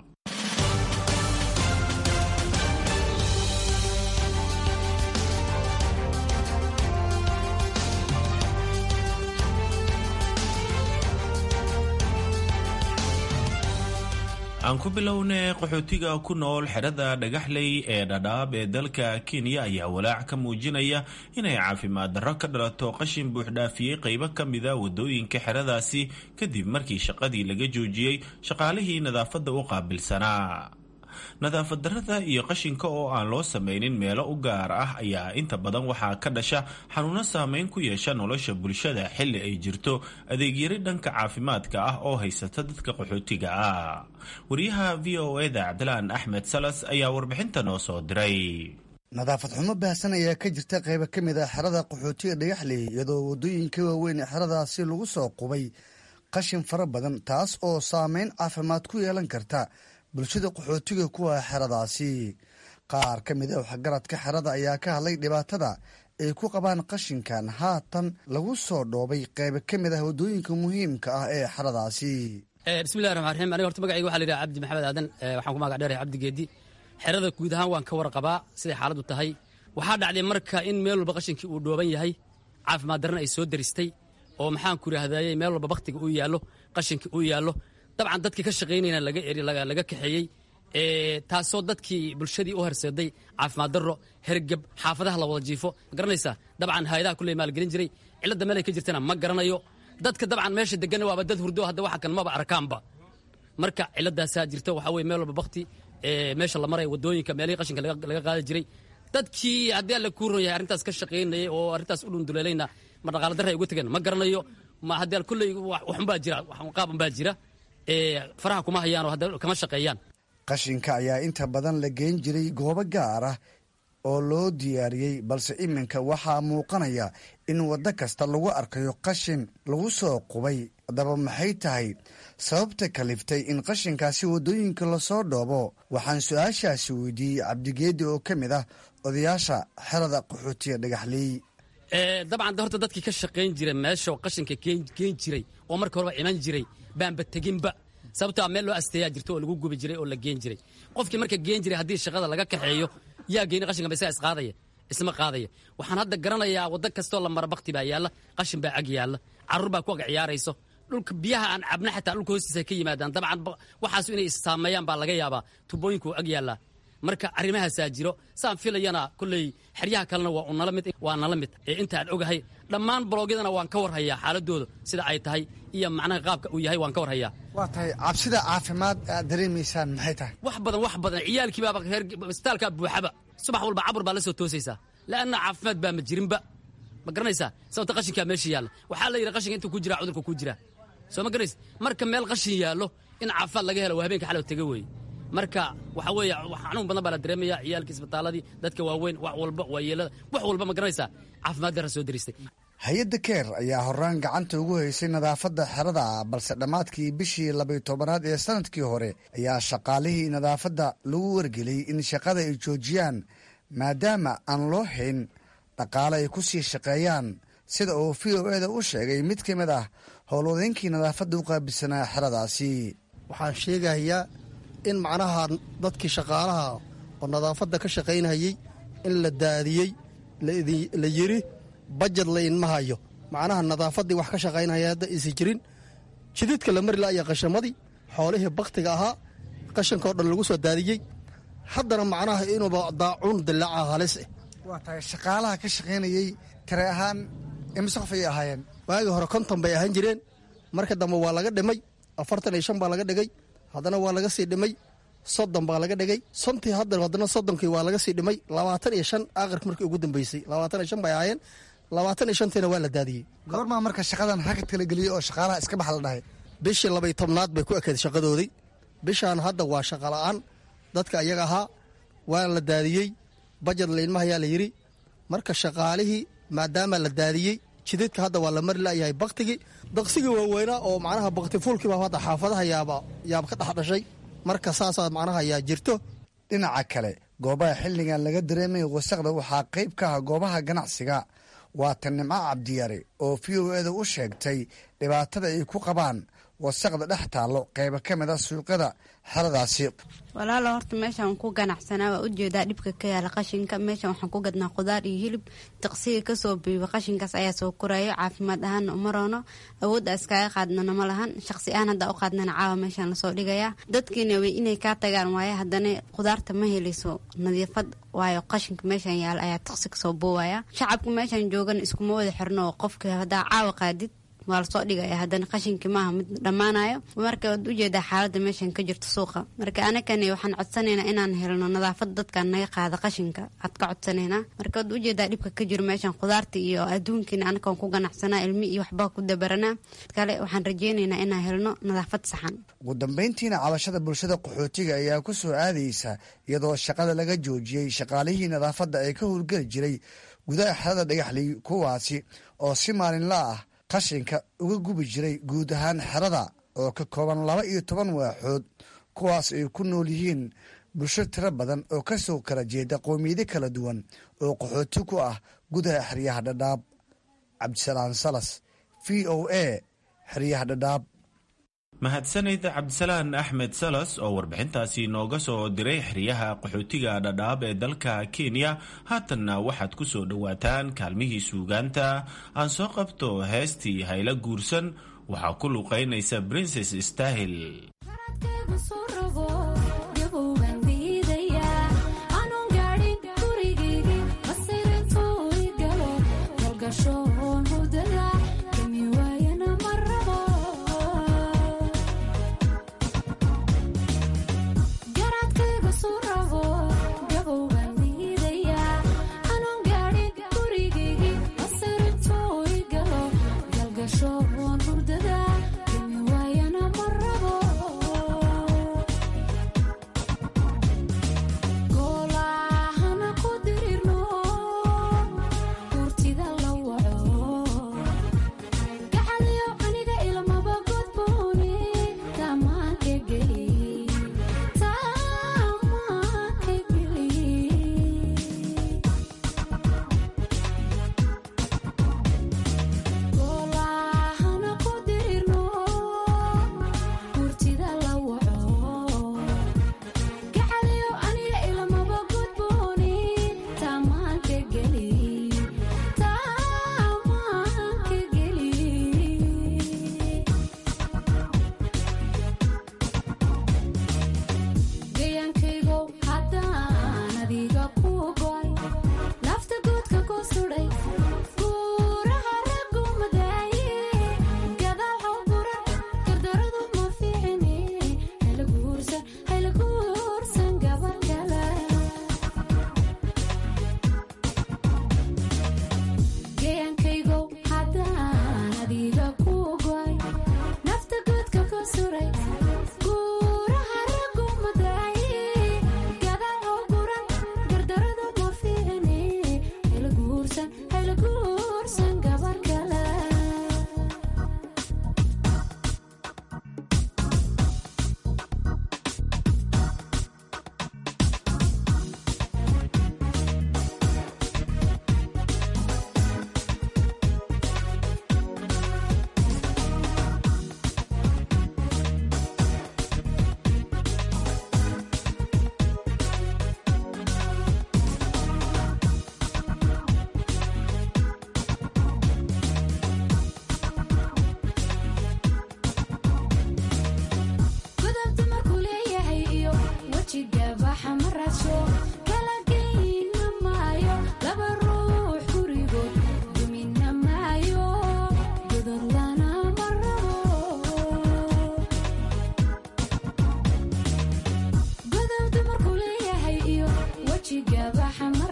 [SPEAKER 13] aan ku bilownay qaxootiga ku nool xerada dhagaxley ee dhadhaab ee dalka kenya ayaa walaac ka muujinaya inay caafimaad darro ka dhalato qashin buuxdhaafiyey qaybo ka mida wadooyinka xeradaasi kadib markii shaqadii laga joojiyey shaqaalihii nadaafadda u qaabilsanaa nadaafad darrada iyo qashinka oo aan loo samaynin meelo u gaar ah ayaa inta badan waxaa ka dhasha xanuuno saameyn ku yeesha nolosha bulshada xilli ay jirto adeegyari dhanka caafimaadka ah oo haysata dadka qaxootiga ah wariyaha v o eda cabdilaan axmed salas ayaa warbixinta noo soo diray
[SPEAKER 14] nadaafad xumo baahsan ayaa ka jirta qaybo ka mid ah xerada qaxootiga dhagaxley iyadoo waddooyinka waaweyn ee xeradaasi lagu soo qubay qashin fara badan taas oo saameyn caafimaad ku yeelan karta bulshada qaxootiga kuwa xeradaasi qaar ka mid a waxgaradka xerada ayaa ka hadlay dhibaatada ay ku qabaan qashinkan haatan lagu soo dhoobay qaybo ka mid ah waddooyinka muhiimka ah ee xeradaasi
[SPEAKER 15] bismillahi raxmaan raxiim aniga horta magacayga waxa la yidhaha cabdi maxamed aadan waxaan ku magac dheerahay cabdi geedi xerada guud ahaan waan ka warqabaa siday xaaladdu tahay waxaa dhacday marka in meel walba qashinkii uu dhooban yahay caafimaad darrana ay soo daristay oo maxaan ku idhahdayey meel walba bakhtiga uu yaallo qashinkii uu yaallo dabcan dadkii ka shaqaynayna laga eri laga kaxeeyey taasoo dadkii bulshadii u horseeday caafimaad darro hergeb xaafadaha la wada jiifo ma garanaysaa dabcan hay-adaha kulley maalgelin jiray cilladda meel ay ka jirtana ma garanayo dadka dabcan meesha deganna waaba dad hurdo hadda waxa kan maba arkaanba marka cilladaasaa jirta waxaa weye meel walba bakti meesha la maraya wadooyinka meelihii qashinka laga qaadi jiray dadkii haddii alla kuu ron yahay arrintaas ka shaqaynayay oo arrintaas u dhunduleelayna ma dhaqaala darra ay uga tegeen ma garanayo ma haddii kulley waxunbaa jira qaaban baa jira faraha kuma hayaan oo hadda kama shaqeeyaan
[SPEAKER 14] qashinka ayaa inta badan la geyn jiray goobo gaar ah oo loo diyaariyey balse iminka waxaa muuqanaya in waddo kasta lagu arkayo qashin lagu soo qubay haddaba maxay tahay sababta kaliftay in qashinkaasi waddooyinka lasoo dhoobo waxaan su-aashaasi weydiiyey cabdigeedi oo ka mid ah odayaasha xerada qaxootiga dhagaxley
[SPEAKER 15] dabcan horta dadkii ka shaqayn jira meesha qashinka geen jiray oo marka horeba iman jiray baanba teginba sababtaa meel loo asteeyaa jirto oo lagu gubi jiray oo la geen jiray qofkii marka geen jiray haddii shaqada laga kaxeeyo yaa geyni qashinka ba isaga isqaadaya isma qaadaya waxaan hadda garanayaa waddo kastoo la mara bakti baa yaalla qashin baa ag yaalla carruur baa ku ag ciyaarayso dhulka biyaha aan cabna xataa dhulka hoostiisa ka yimaadaan dabcan waxaas inay saameeyaan baa laga yaabaa tubooyinku ag yaallaa marka arrimahaasaa jiro saan filayana kolley xeryaha kalena waa unala mid waa nala mid ee intaan ogahay dhammaan bloogyadana waan ka warhayaa xaaladooda sida ay tahay iyo macnaha qaabka uu yahay waan ka warhayaa
[SPEAKER 14] waa tahay cabsida caafimaad aad dareemaysaan maxay tahay
[SPEAKER 15] wax badan wax badan ciyaalkii baaba reer isbitaalkaa buuxaba subax walba cabur baa la soo toosaysaa la'anna caafimaad baa ma jirinba ma garanaysaa sababta qashinkaa meesha yaalla waxaa la yidhi qashinka intuu ku jiraa cudurka ku jiraa soo ma garanaysa marka meel qashin yaallo in caafimaad laga helo waa habeenka xalow tega weeye marka waxa weeye xanuun badan baa la dareemaya ciyaalkii isbitaaladii dadka waaweyn wax walba waayeelada wax walba ma garanaysaa caafimaad darra soo daristay
[SPEAKER 14] hay-adda keer ayaa horaan gacanta ugu haysay nadaafadda xerada balse dhammaadkii bishii labayo tobanaad ee sanadkii hore ayaa shaqaalihii nadaafadda lagu wargeliyey in shaqada ay joojiyaan maadaama aan loo hayn dhaqaale ay ku sii shaqeeyaan sida uu v o eda u sheegay mid ka mid ah howlwadeenkii nadaafadda u qaabilsanaa xeradaasi
[SPEAKER 16] waxaan sheegayaa in macnaha dadkii shaqaalaha oo nadaafadda ka shaqaynayey in la daadiyey la yiri bajad laynma hayo macnaha nadaafaddii wax ka shaqaynaya hadda isi jirin jididka la mari la'aya qashamadii xoolihii baktiga ahaa qashankao dhan lagu soo daadiyey haddana macnaha inuuba daacuun dilaaca halis eh
[SPEAKER 14] waa tahay shaqaalaha ka shaqaynayey tire ahaan imise qof ayay ahaayeen
[SPEAKER 16] waagii hore konton bay ahaan jireen marka dambe waa laga dhimay afartan iyo shan baa laga dhigay haddana waa laga sii dhimay soddon baa laga dhigay sontii hadda haddana soddonkii waa laga sii dhimay labaatan iyo shan aakhirka markii ugu dambeysay labaatan iyo shan bay ahaayeen labaatan iyo shantiina waa la daadiyey
[SPEAKER 14] goormaa marka shaqadan hakad kala geliyey oo shaqaalaha iska bax la dhahay
[SPEAKER 16] bishii labay tobnaad bay ku ekeed shaqadoodii bishaan hadda waa shaqa la'aan dadka iyaga ahaa waa la daadiyey bajad laynmahayaa la yidhi marka shaqaalihii maadaama la daadiyey jidadka hadda waa la mari la'yahay baktigii daqsigii waaweynaa oo macnaha baktifuulkiiba hadda xaafadaha yaaba yaaba ka dhex dhashay marka saasaa macnaha yaa jirto
[SPEAKER 14] dhinaca kale goobaha xilligan laga dareemaya wasaqda waxaa qayb ka ah goobaha ganacsiga waa tan nimco cabdiyare oo v o eda u sheegtay dhibaatada ay ku qabaan wasaqda dhex taallo qayba ka mid a suuqyada xeradaasi
[SPEAKER 17] walaalo horta meeshaan ku ganacsanaa waa ujeedaa dhibka ka yaala qashinka meeshaan waxaan ku gadnaa khudaar iyo hilib daqsiga kasoo biiba qashinkaas ayaa soo korayo caafimaad ahaana uma roono awoodda iskaga qaadnana ma lahan shaqsi ahaan haddaa u qaadnana caawa meeshaan lasoo dhigayaa dadkiina way inay kaa tagaan waaye haddana khudaarta ma helayso nadiifad waayo qashinka meeshaan yaala ayaa daqsi kasoo boowaya shacabka meeshaan joogan iskuma wada xirno oo qofka haddaa caawa qaadid waa lasoo dhigaya haddana qashinkii maaha mid dhammaanayo marka waad ujeedaa xaaladda meeshan ka jirto suuqa marka anakani waxaan codsanaynaa inaan helno nadaafad dadkan naga qaada qashinka aad ka codsanaynaa marka waad ujeedaa dhibka ka jiro meeshan khudaarta iyo adduunkiina anakaan ku ganacsanaa ilmi iyo waxbaa ku dabaranaa kale waxaan rajeynaynaa inaan helno nadaafad saxan
[SPEAKER 14] ugu dambayntiina cabashada bulshada qaxootiga ayaa ku soo aadaysa iyadoo shaqada laga joojiyey shaqaalihii nadaafadda ee ka howlgeli jiray gudaha xerada dhagaxley kuwaasi oo si maalinla ah qashinka uga gubi jiray guud ahaan xerada oo ka kooban laba iyo toban waaxood kuwaas ay ku nool yihiin bulsho tiro badan oo ka soo kala jeeda qowmiyado kala duwan oo qaxooti ku ah gudaha xeryaha dhadhaab cabdisalaan salas v o a xeryaha dhadhaab
[SPEAKER 13] mahadsanid cabdisalaan axmed salas oo warbixintaasi nooga soo diray xeryaha qaxootiga dhadhaab ee dalka kenya haatanna waxaad ku soo dhowaataan kaalmihii suugaanta aan soo qabto heestii hayla guursan waxaa ku luqaynaysa princes stahil
[SPEAKER 18] Gasho hurdada, kami waayana marabo.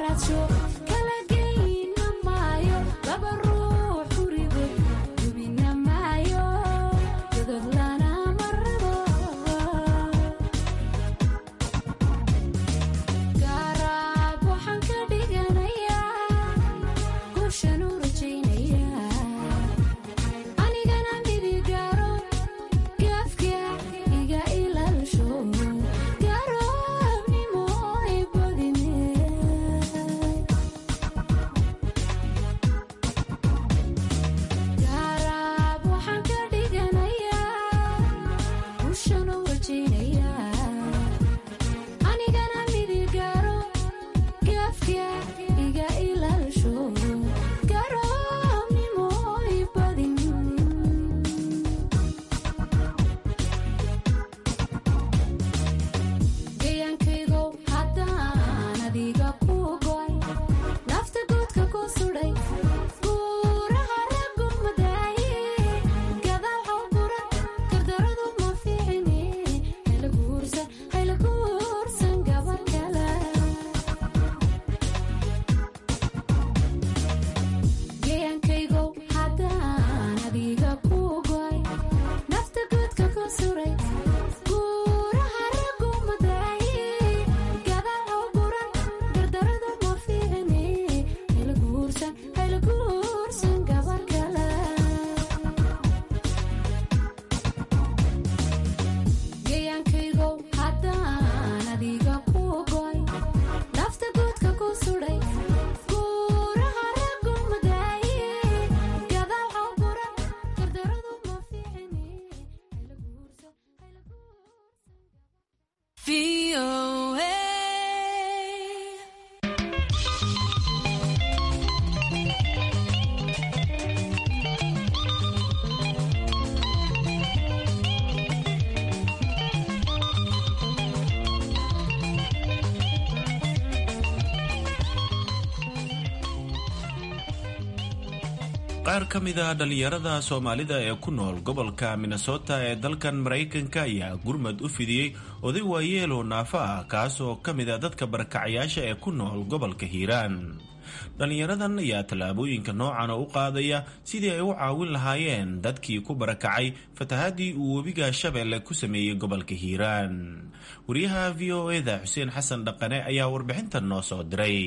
[SPEAKER 13] qaar ka mid a dhallinyarada soomaalida ee ku nool gobolka minnesota ee dalkan maraykanka ayaa gurmad u fidiyey oday waayeelo naafo ah kaas oo ka mid a dadka barakacayaasha ee ku nool gobolka hiiraan dhallinyaradan ayaa tallaabooyinka noocan oo u qaadaya sidii ay u caawin lahaayeen dadkii ku barakacay fatahaadii uu webiga shabeelle ku sameeyey gobolka hiiraan wariyaha v o eda xuseen xasan dhaqane ayaa warbixintan noo soo diray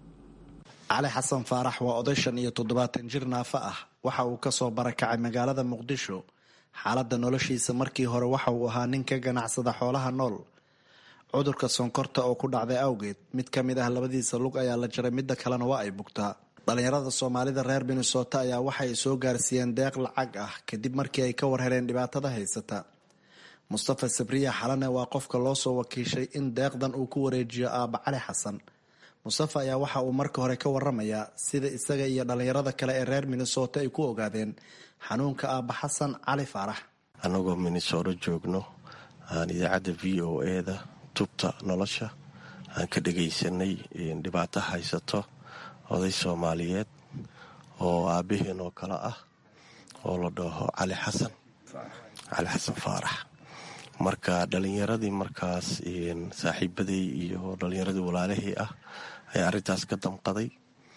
[SPEAKER 18] cali xasan faarax waa oday shan iyo toddobaatan jir naafo ah waxa uu kasoo barakacay magaalada muqdisho xaaladda noloshiisa markii hore waxa uu ahaa nin ka ganacsada xoolaha nool cudurka sonkorta oo ku dhacday awgeed mid ka mid ah labadiisa lug ayaa la jaray midda kalena waa ay bugtaa dhallinyarada soomaalida reer minnesota ayaa waxay soo gaarsiiyeen deeq lacag ah kadib markii ay ka warhereen dhibaatada haysata mustafa sabriya xalane waa qofka loo soo wakiishay in deeqdan uu ku wareejiyo aabba cali xasan mustafa ayaa waxa uu marka hore ka waramayaa sida isaga iyo dhallinyarada kale ee reer minnesota ay ku ogaadeen xanuunka aabba xasan cali faarax
[SPEAKER 19] annagoo minnesota joogno aan idaacadda v o eda tubta nolosha aan ka dhagaysanay dhibaato haysato oday soomaaliyeed oo aabaheen oo kale ah oo la dhaho cali xasan cali xasan faarax marka dhallinyaradii markaas saaxiibaday iyo dhallinyaradii walaalahii ah ayaa arrintaas ka damqaday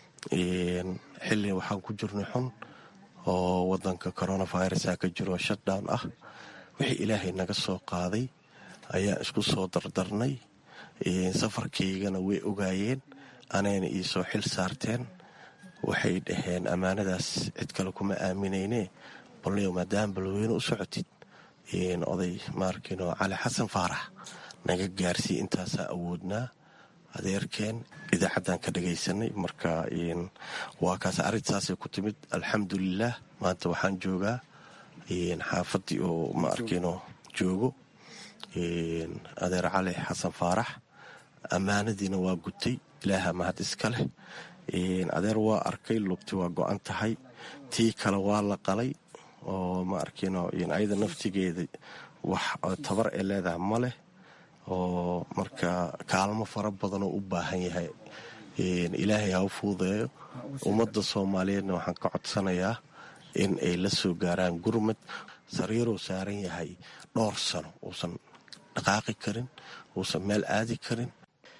[SPEAKER 19] xilli waxaan ku jirnay xun oo wadanka coronavirusa ka jiro shutdown ah wixii ilaahay naga soo qaaday ayaan isku soo dardarnay safarkaygana way ogaayeen anayna iisoo xil saarteen waxay dhaheen ammaanadaas cid kale kuma aaminayne balniyo maadaama balweyne u socotid oday maarkino cali xasan faarax naga gaarsii intaasaa awoodnaa adeerkeen idaacaddan ka dhagaysanay marka waa kaas arrintaasay ku timid alxamdulilah maanta waxaan joogaa xaafadii oo maarkino joogo adeer cali xasan faarax ammaanadiina waa gutay ilaaha mahad iska leh adeer waa arkay lugti waa go-an tahay tii kale waa la qalay oo ma arkino ayada naftigeeda wax tabar ee leedaha ma leh oo marka kaalmo fara badanoo u baahan yahay ilaahay ha u fuudeeyo ummadda soomaaliyeedna waxaan ka codsanayaa in ay la soo gaaraan gurmad sariiruu saaran yahay dhowr sano uusan dhaqaaqi karin uusan meel aadi karin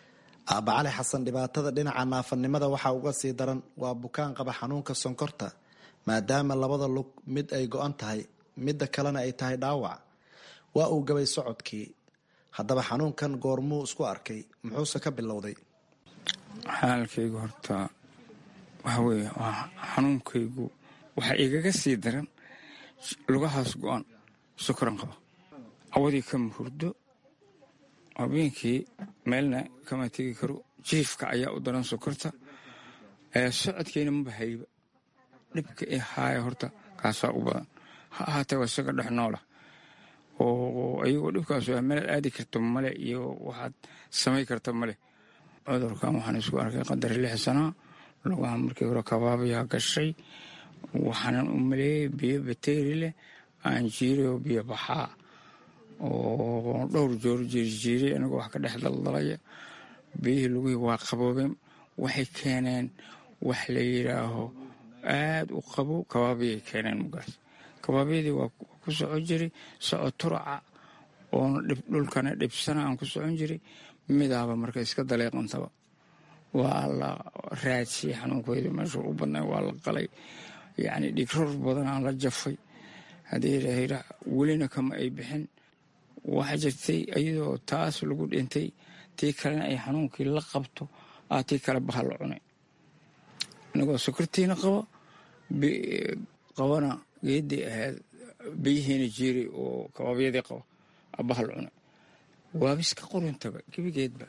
[SPEAKER 18] aaba cali xasan dhibaatada dhinaca naafanimada waxaa uga sii daran waa bukaan qaba xanuunka sonkorta maadaama labada lug mid ay go-an tahay midda kalena ay tahay dhaawac waa uu gabay socodkii haddaba xanuunkan goormuu isku arkay muxuuse ka bilowday
[SPEAKER 20] xaalkaygu horta waxa weeye waa xanuunkaygu waxaa igaga sii daran lugahaas go-an sokoran qaba awadii kama hurdo habeenkii meelna kama tegi karo jiifka ayaa u daran sokorta socodkeyna maba hayba dhibka i haaya horta kaasaa u badan ha ahaatee waa isaga dhex noola oo ayagoo dhibkaas waa meelaad aadi karta male iyo waxaad samay karta male cudurkan waxaan isku arkay qadar lix sanaa lugaha markii hore kabaabayaa gashay waxaanan u maleeyey biyo bateeri leh aan jiiroo biyo baxaa oo dhowr joor jiirjiiray anigoo wax ka dhex daldalaya biyihii lugihii waa qaboobeen waxay keeneen wax la yidhaaho aad u qabo kabaabiyay keeneen mugaas kabaabyadii waa ku socon jiray socod turaca oona dhulkana dhibsana aan ku socon jiray midaaba marka iska daleeqantaba waa la raadsiyey xanuunkooda meesha u badnay waa la qalay yacni dhigror badan aan la jafay haddii yidhaahda welina kama ay bixin waxaa jirtay iyadoo taas lagu dhintay tii kalena ay xanuunkii la qabto aa tii kale baha la cunay anigoo sokortiina qaba qabana geedii ahayd biyihiina jiiray oo kabaabyadii qaba aa baha la cunay waabiska qoruntaba gebigeedba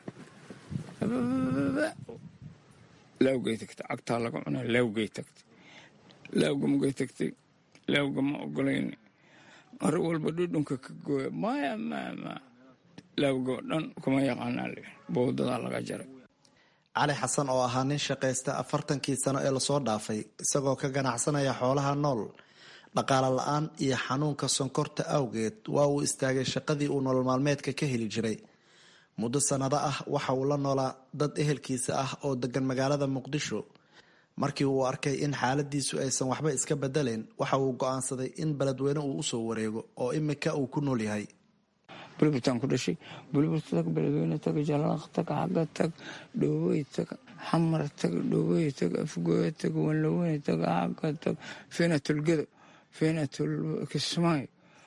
[SPEAKER 20] laawgay tagtay cagtaa laga cunay laawgay tagtay laawga mugay tagtay laawga ma ogolayn mar walba dhudhunka ka gooya maya mama laawga oo dhan kuma yaqaanaa le bowdadaa laga jaray
[SPEAKER 18] cali xasan oo ahaa nin shaqaysta afartankii sano ee lasoo dhaafay isagoo ka ganacsanaya xoolaha nool dhaqaale la-aan iyo xanuunka sonkorta awgeed waa uu istaagay shaqadii uu nolol maalmeedka ka heli jiray muddo sannado ah waxa uu la noolaa dad ehelkiisa ah oo degan magaalada muqdisho markii uu arkay in xaaladiisu aysan waxba iska bedelayn waxa uu go'aansaday in beledweyne uu usoo wareego oo imika uu ku nool yahay
[SPEAKER 20] bulburtaan ku dhashay bulbur tag beledweyne tag jalaq tag xagga tag dhoowey tag xamar tag dhoowey tag afgooya tag wanlaweyne tag xagga tag feenatulgedo feenatul kismaayo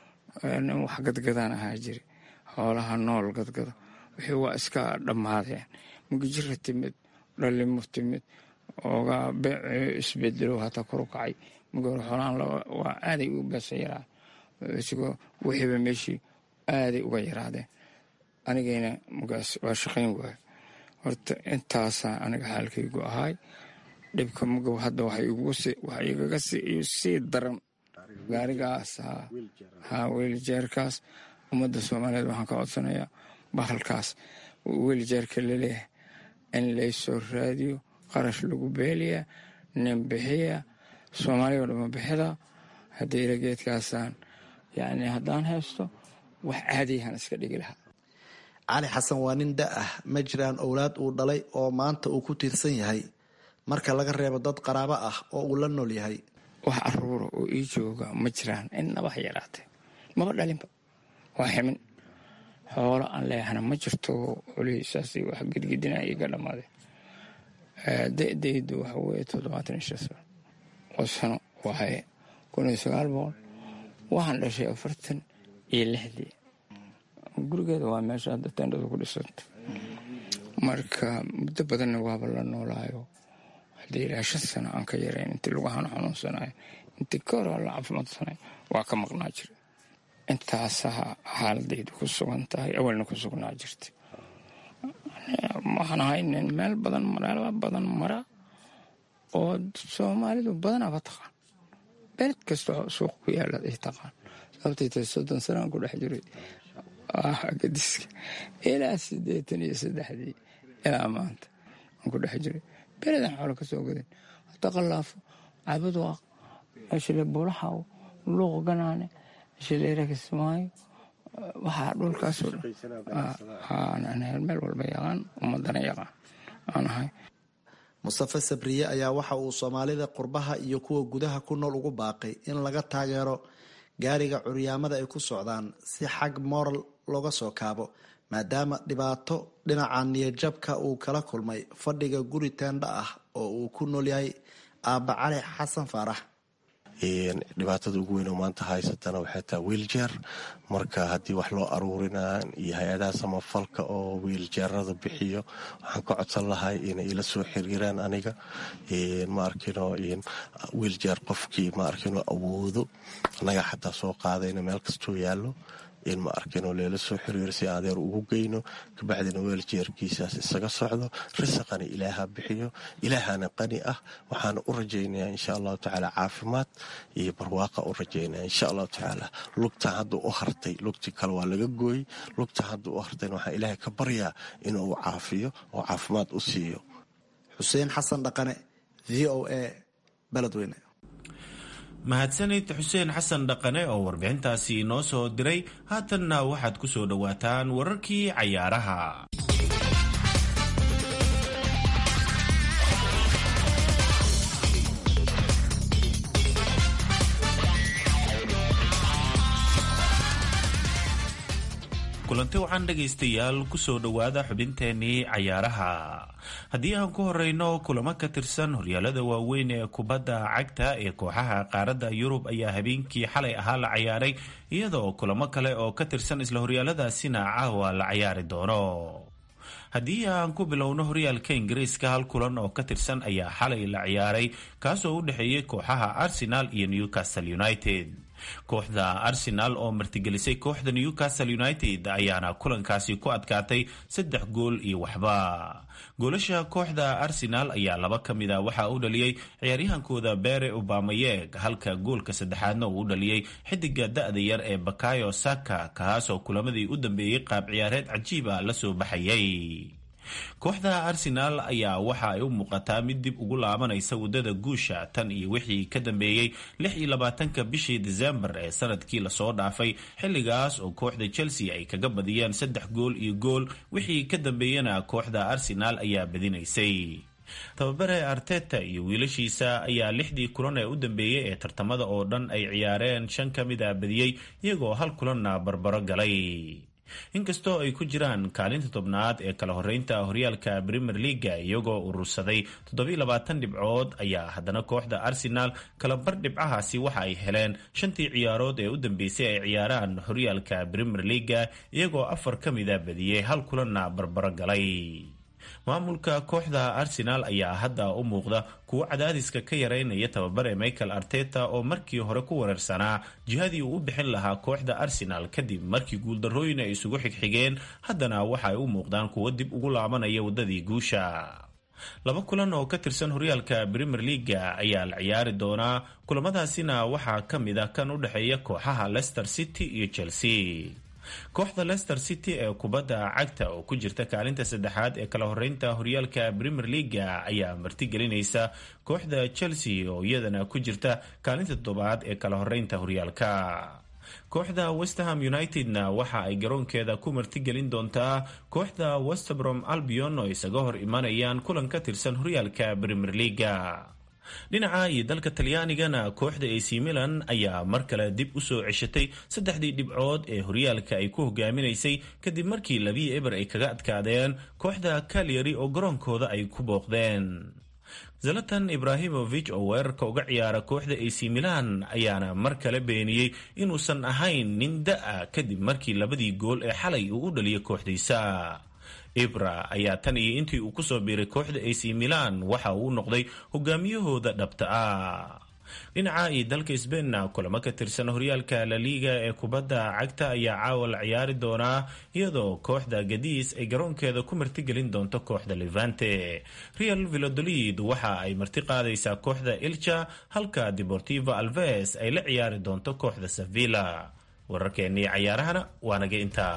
[SPEAKER 20] nin wax gadgadaan ahaa jira xoolaha nool gadgada wixii waa iska dhammaadeen mugijira timid dhalimo timid oogaa beec isbedelo hataa koru kacay mugor xoolahan waa aaday u beesa yaraa isigoo wixiiba meeshii aaday uga yaraadeen anigayna mugaas waa shaqayn waay horta intaasaa aniga xaalkaygu ahaay dhibka mugow hadda waxa igaga sii daran gaarigaas ha weeljeerkaas ummadda soomaaliyeed waxaan ka codsanayaa bahalkaas weeljeerka laleeyahay in laysoo raadiyo qarash lagu beeliyaa nin bixiya soomaaliya o dhama bixida haddii ila geedkaasaan yacni haddaan haysto wax caadiyahan iska dhigi lahaa
[SPEAKER 18] cali xasan waa nin da ah ma jiraan owlaad uu dhalay oo maanta uu ku tiirsan yahay marka laga reebo dad qaraabo ah oo uu la nool yahay
[SPEAKER 20] wax aruura oo ii jooga ma jiraan innaba ha yaraatee maba dhalinba waa ximin xoolo aan leehana ma jirto xolihiisaas wax gedgedina iga dhammaadeen da-daydu waxa weeye toddobaatan iyo shan sano oo sano waaye kun iyo sagaal boqol waxaan dhashay afartan iyo lixdii gurigeeda waa meesha hadda tendhadu ku dhisanta marka muddo badanna waaba la noolaayo haddii ilaa shan sano aan ka yarayn intii lugahaan xanuunsanayo intii ka hor la caafimaadsanay waa ka maqnaa jira intaasaa xaaladaydu ku sugan tahay awalna ku sugnaa jirta waxaan ahay nin meel badan meelo badan mara oo soomaalidu badanaba taqaan bered kasta suuq ku yaala ay taqaan sababtay tahay soddon sanaan ku dhex jiray gadiska ilaa siddeetan iyo saddexdii ilaa maanta aan ku dhex jiray beredan xoolo ka soo gadan hata qallaafo cabadwaaq ashile buulaxaw luuq ganaane shileera kismaayo waxaa dhulkaasoo dhan meel walba yaqaan ummadana yaqaan aan ahay
[SPEAKER 18] mustafe sabriye ayaa waxa uu soomaalida qurbaha iyo kuwa gudaha ku nool ugu baaqay in laga taageero gaariga curyaamada ay ku socdaan si xag moral looga soo kaabo maadaama dhibaato dhinaca niyadjabka uu kala kulmay fadhiga guri teendha ah oo uu ku nool yahay aabba cali xasan faarax
[SPEAKER 19] dhibaatada ugu weyn oo maanta haysatana waxay tahay wiiljeer marka haddii wax loo aruurinaa iyo hay-adaha samafalka oo wiiljeerada bixiyo waxaan ka codsan lahay inay ila soo xiriiraan aniga ma arkino wiiljeer qofkii ma arkino awoodo anaga xataa soo qaadayna meel kastoo yaallo in ma arkino leela soo xiriiro si adeer ugu geyno kabacdina weeljeerkiisaas isaga socdo risaqana ilaaha bixiyo ilaahana qani ah waxaana u rajaynayaa insha allahu tacaala caafimaad iyo barwaaqa u rajaynaya insha allahu tacaala lugtan hadda u hartay lugtii kale waa laga gooyey lugtan hadda u hartayna waxaan ilaahay ka baryaa inuu caafiyo oo caafimaad u siiyo
[SPEAKER 18] xuseen xasan dhaqane v o a beledweyne
[SPEAKER 13] mahadsanid xuseen xasan dhaqane oo warbixintaasi inoo soo diray haatanna waxaad ku soo dhowaataan wararkii cayaaraha kulanti waxaan dhegaystayaal kusoo dhowaada xubinteenii cayaaraha haddii aan ku horeyno kulamo ka tirsan horyaalada waaweyn ee kubadda cagta ee kooxaha qaaradda yurub ayaa habeenkii xalay ahaa la cayaaray iyadoo kulamo kale oo ka tirsan isla horyaaladaasina caawa la cayaari doono haddii aan ku bilowno horyaalka ingiriiska hal kulan oo ka tirsan ayaa xalay la ciyaaray kaasoo u dhexeeyay kooxaha arsenal iyo newcastle united kooxda arsenal oo martigelisay kooxda newcastle united ayaana kulankaasi ku adkaatay saddex gool iyo waxba goolasha kooxda arsenal ayaa laba ka mid a waxaa u dhaliyey ciyaaryahankooda bere obamayeg halka goolka saddexaadna uu u dhaliyey xidiga da-da yar ee bakayo saka kaasoo kulamadii u dambeeyey qaab ciyaareed cajiiba la soo baxayay kooxda arsenal ayaa waxa ay u muuqataa mid dib ugu laabanaysa waddada guusha tan iyo wixii ka dambeeyey lix iyo labaatanka bishii desembar ee sanadkii lasoo dhaafay xilligaas oo kooxda chelsea ay kaga badiyeen saddex gool iyo gool wixii ka dambeeyena kooxda arsenal ayaa badinaysay tababare arteta iyo wiilashiisa ayaa lixdii kulan ee u dambeeyey ee tartamada oo dhan ay ciyaareen shan ka mid a badiyey iyagoo hal kulanna barbaro galay inkastoo ay ku jiraan kaalinta tobnaad ee kala horeynta horyaalka premier leaga iyagoo urursaday toddobiilabaatan dhibcood ayaa haddana kooxda arsenal kalabar dhibcahaasi waxa ay heleen shantii ciyaarood ee u dambeysay ay ciyaaraan horyaalka premier leaga iyagoo afar ka mida badiyey hal kulanna barbaro galay maamulka kooxda arsenal ayaa hadda u muuqda kuwo cadaadiska ka yareynaya tababare michael arteta oo markii hore ku wareersanaa jihadii uu u bixin lahaa kooxda arsenal kadib markii guuldarrooyin ay isugu xigxigeen haddana waxa ay u muuqdaan kuwo dib ugu laabanaya waddadii guusha laba kulan oo ka tirsan horyaalka premier leaga ayaa la ciyaari doonaa kulamadaasina waxaa ka mid ah kan u dhexeeya kooxaha leicester city iyo chelsea kooxda leicester city ee kubadda cagta oo ku jirta kaalinta saddexaad ee kala horeynta horyaalka premier leaga ayaa martigelinaysa kooxda chelsea oo iyadana ku jirta kaalinta toddobaad ee kala horeynta horyaalka kooxda westerham unitedna waxa ay garoonkeeda ku martigelin doontaa kooxda westbrom albion oo isaga hor imanayaan kulan ka tirsan horyaalka premier leaga dhinaca iyo dalka talyaanigana kooxda ac milan ayaa mar kale dib u soo ceshatay saddexdii dhibcood ee horyaalka ay ku hogaaminaysay kadib markii labii eber ay kaga adkaadeen kooxda kalyari oo garoonkooda ay ku booqdeen zalatan ibrahimovic oo weerarka uga ciyaara kooxda ac milan ayaana mar kale beeniyey inuusan ahayn nin da-a kadib markii labadii gool ee xalay uu u dhaliyay kooxdiisa ibra ayaa tan iyo intii uu kusoo biiray kooxda ac milan waxa uu noqday hogaamiyahooda dhabta ah dhinaca iyo dalka sbainna kulamo ka tirsan horyaalka laliga ee kubadda cagta ayaa caawa la ciyaari doonaa iyadoo kooxda gadiis ay garoonkeeda ku martigelin doonto kooxda levante real vilodolid waxa ay marti qaadaysaa kooxda ilcha halka deportivo alves ay la ciyaari doonto kooxda sevilla wararkeennii cayaarahana waa naga intaa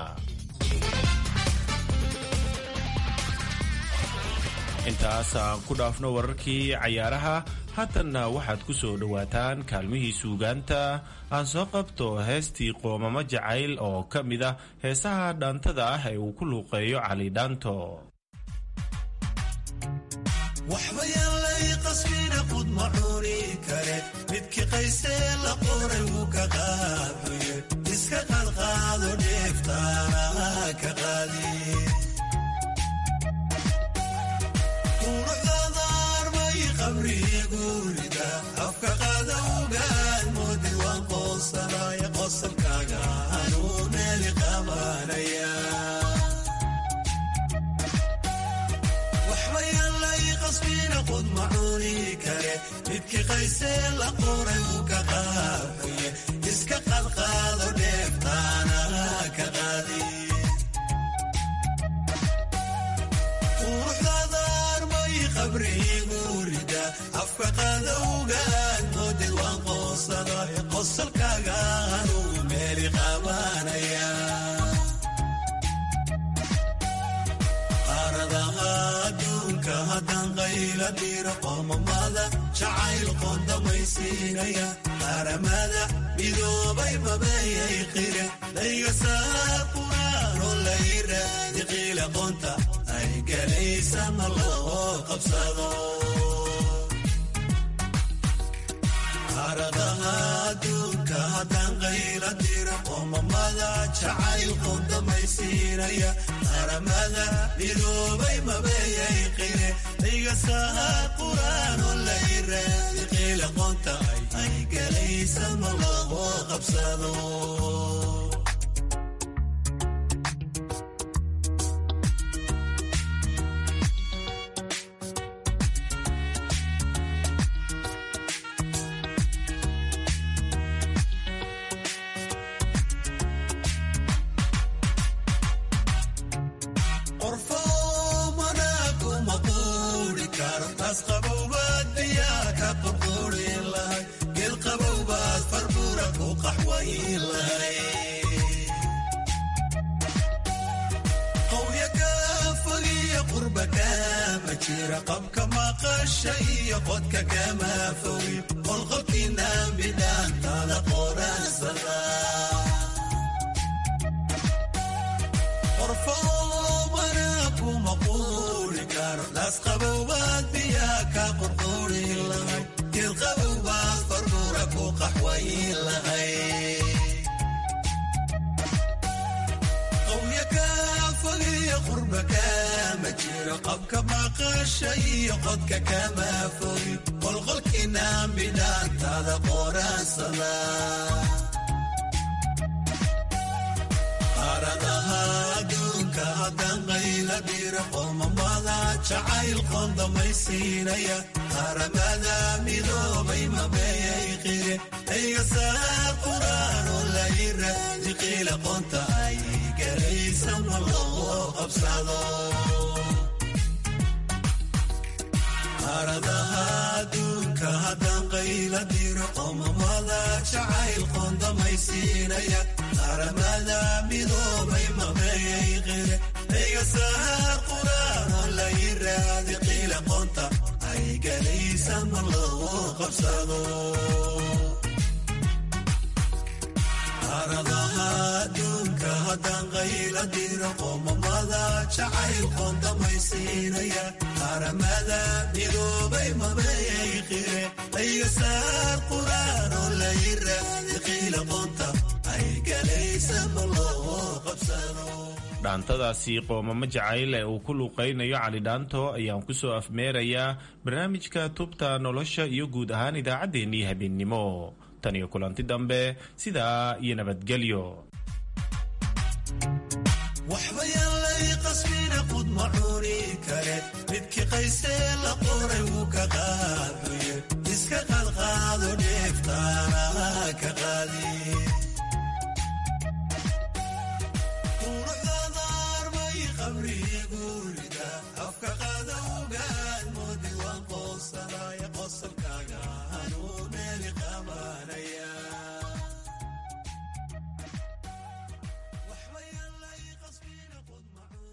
[SPEAKER 13] intaas aan ku dhaafno wararkii cayaaraha haatanna waxaad ku soo dhowaataan kaalmihii suugaanta aan soo qabto heestii qoomamo jacayl oo ka mid ah heesaha dhaantada ah ee uu ku luuqeeyo cali dhaanto
[SPEAKER 21] waxbayaalay qasbina qudma cuni kare midkii qaysee la qoray wuu ka qaaduye iska qaadqaado dheeftaana ka qaadi qod macuni kare midkii qaysee la qoray wuu ka qaafaye iska qadqaado dheeftaana ka qaadi quruxdaadaarmay qabriigu rida afka qadowgaan moodid waan qoosada qosalkaaga anugu meeli qabanaya qaaradaha adduunka haddaan qayla dhiro qoomamada jacayl qoondamaysiinaya qaramada midoobay mabayay qire layga saaquraanoo layra diqiila qoonta ay galaysana loo qabsado qaaradaha adduunka haddaan qayla diro qoomamada jacayl qoondamaysiinaya qaramada midoobay mabayay qire layga saaquraanoo layra diqiila qoonta ay galaysana loo qabsado qorfoomana kuma quuri karo taas qabowbaad biyaa ka qurqurin lahay geel qabowbaad farbura ku qaxwayin lahay qowya kaa fogiyo qurba kaama jira qabka maqasha iyo qodka kama fogi qolqolkiinaan bidhaantaada qoraansada qorfoomana kuma quuri karo daas qabowbaad biyaa ka qurquri lahay geel qabowbaad farbura ku qaxwayin lahay qowya kaa fogiyo qurba kaama jiro qabka maqasha iyo qodka kama fogi qolqolkiinaan bidhaantaada qoraansada qaaradaha adduunka haddaan qayla dhiro qoomamada jacayl qoondamaysiinaya qaramada midoobay mabeeyay qire ayga saar quraanoo layra diqiila qoonta ay galaysama loo qabsado qaaradaha adduunka haddaan qayla diro qoomamada jacayl qoondamaysiinaya qaramada midoobay mabeeyay qire ayga saar quraanoo layra diqiila qoonta ay galaysama loo qabsado qaaradaha adduunka haddaan qayla diro qoomamada jacayl qoondamaysiinaya qaramada midoobay mabeeyay qire ayga saar quraanoo layra diqiila qoonta ay galaysama loo qabsado
[SPEAKER 13] dhaantadaasi qoomamo jacayl ee uu ku luuqaynayo cali dhaanto ayaan ku soo afmeerayaa barnaamijka tubta nolosha iyo guud ahaan idaacaddeenii habeennimo tan iyo kulanti dambe sidaa iyo nabadgelyo
[SPEAKER 21] waxba yaalay qasbina qud macuni kare midkii qaysee la qoray wuu ka qaaduye iska qadqaado dheeftaana ka qaadi quruxdaadaarbay qabrigu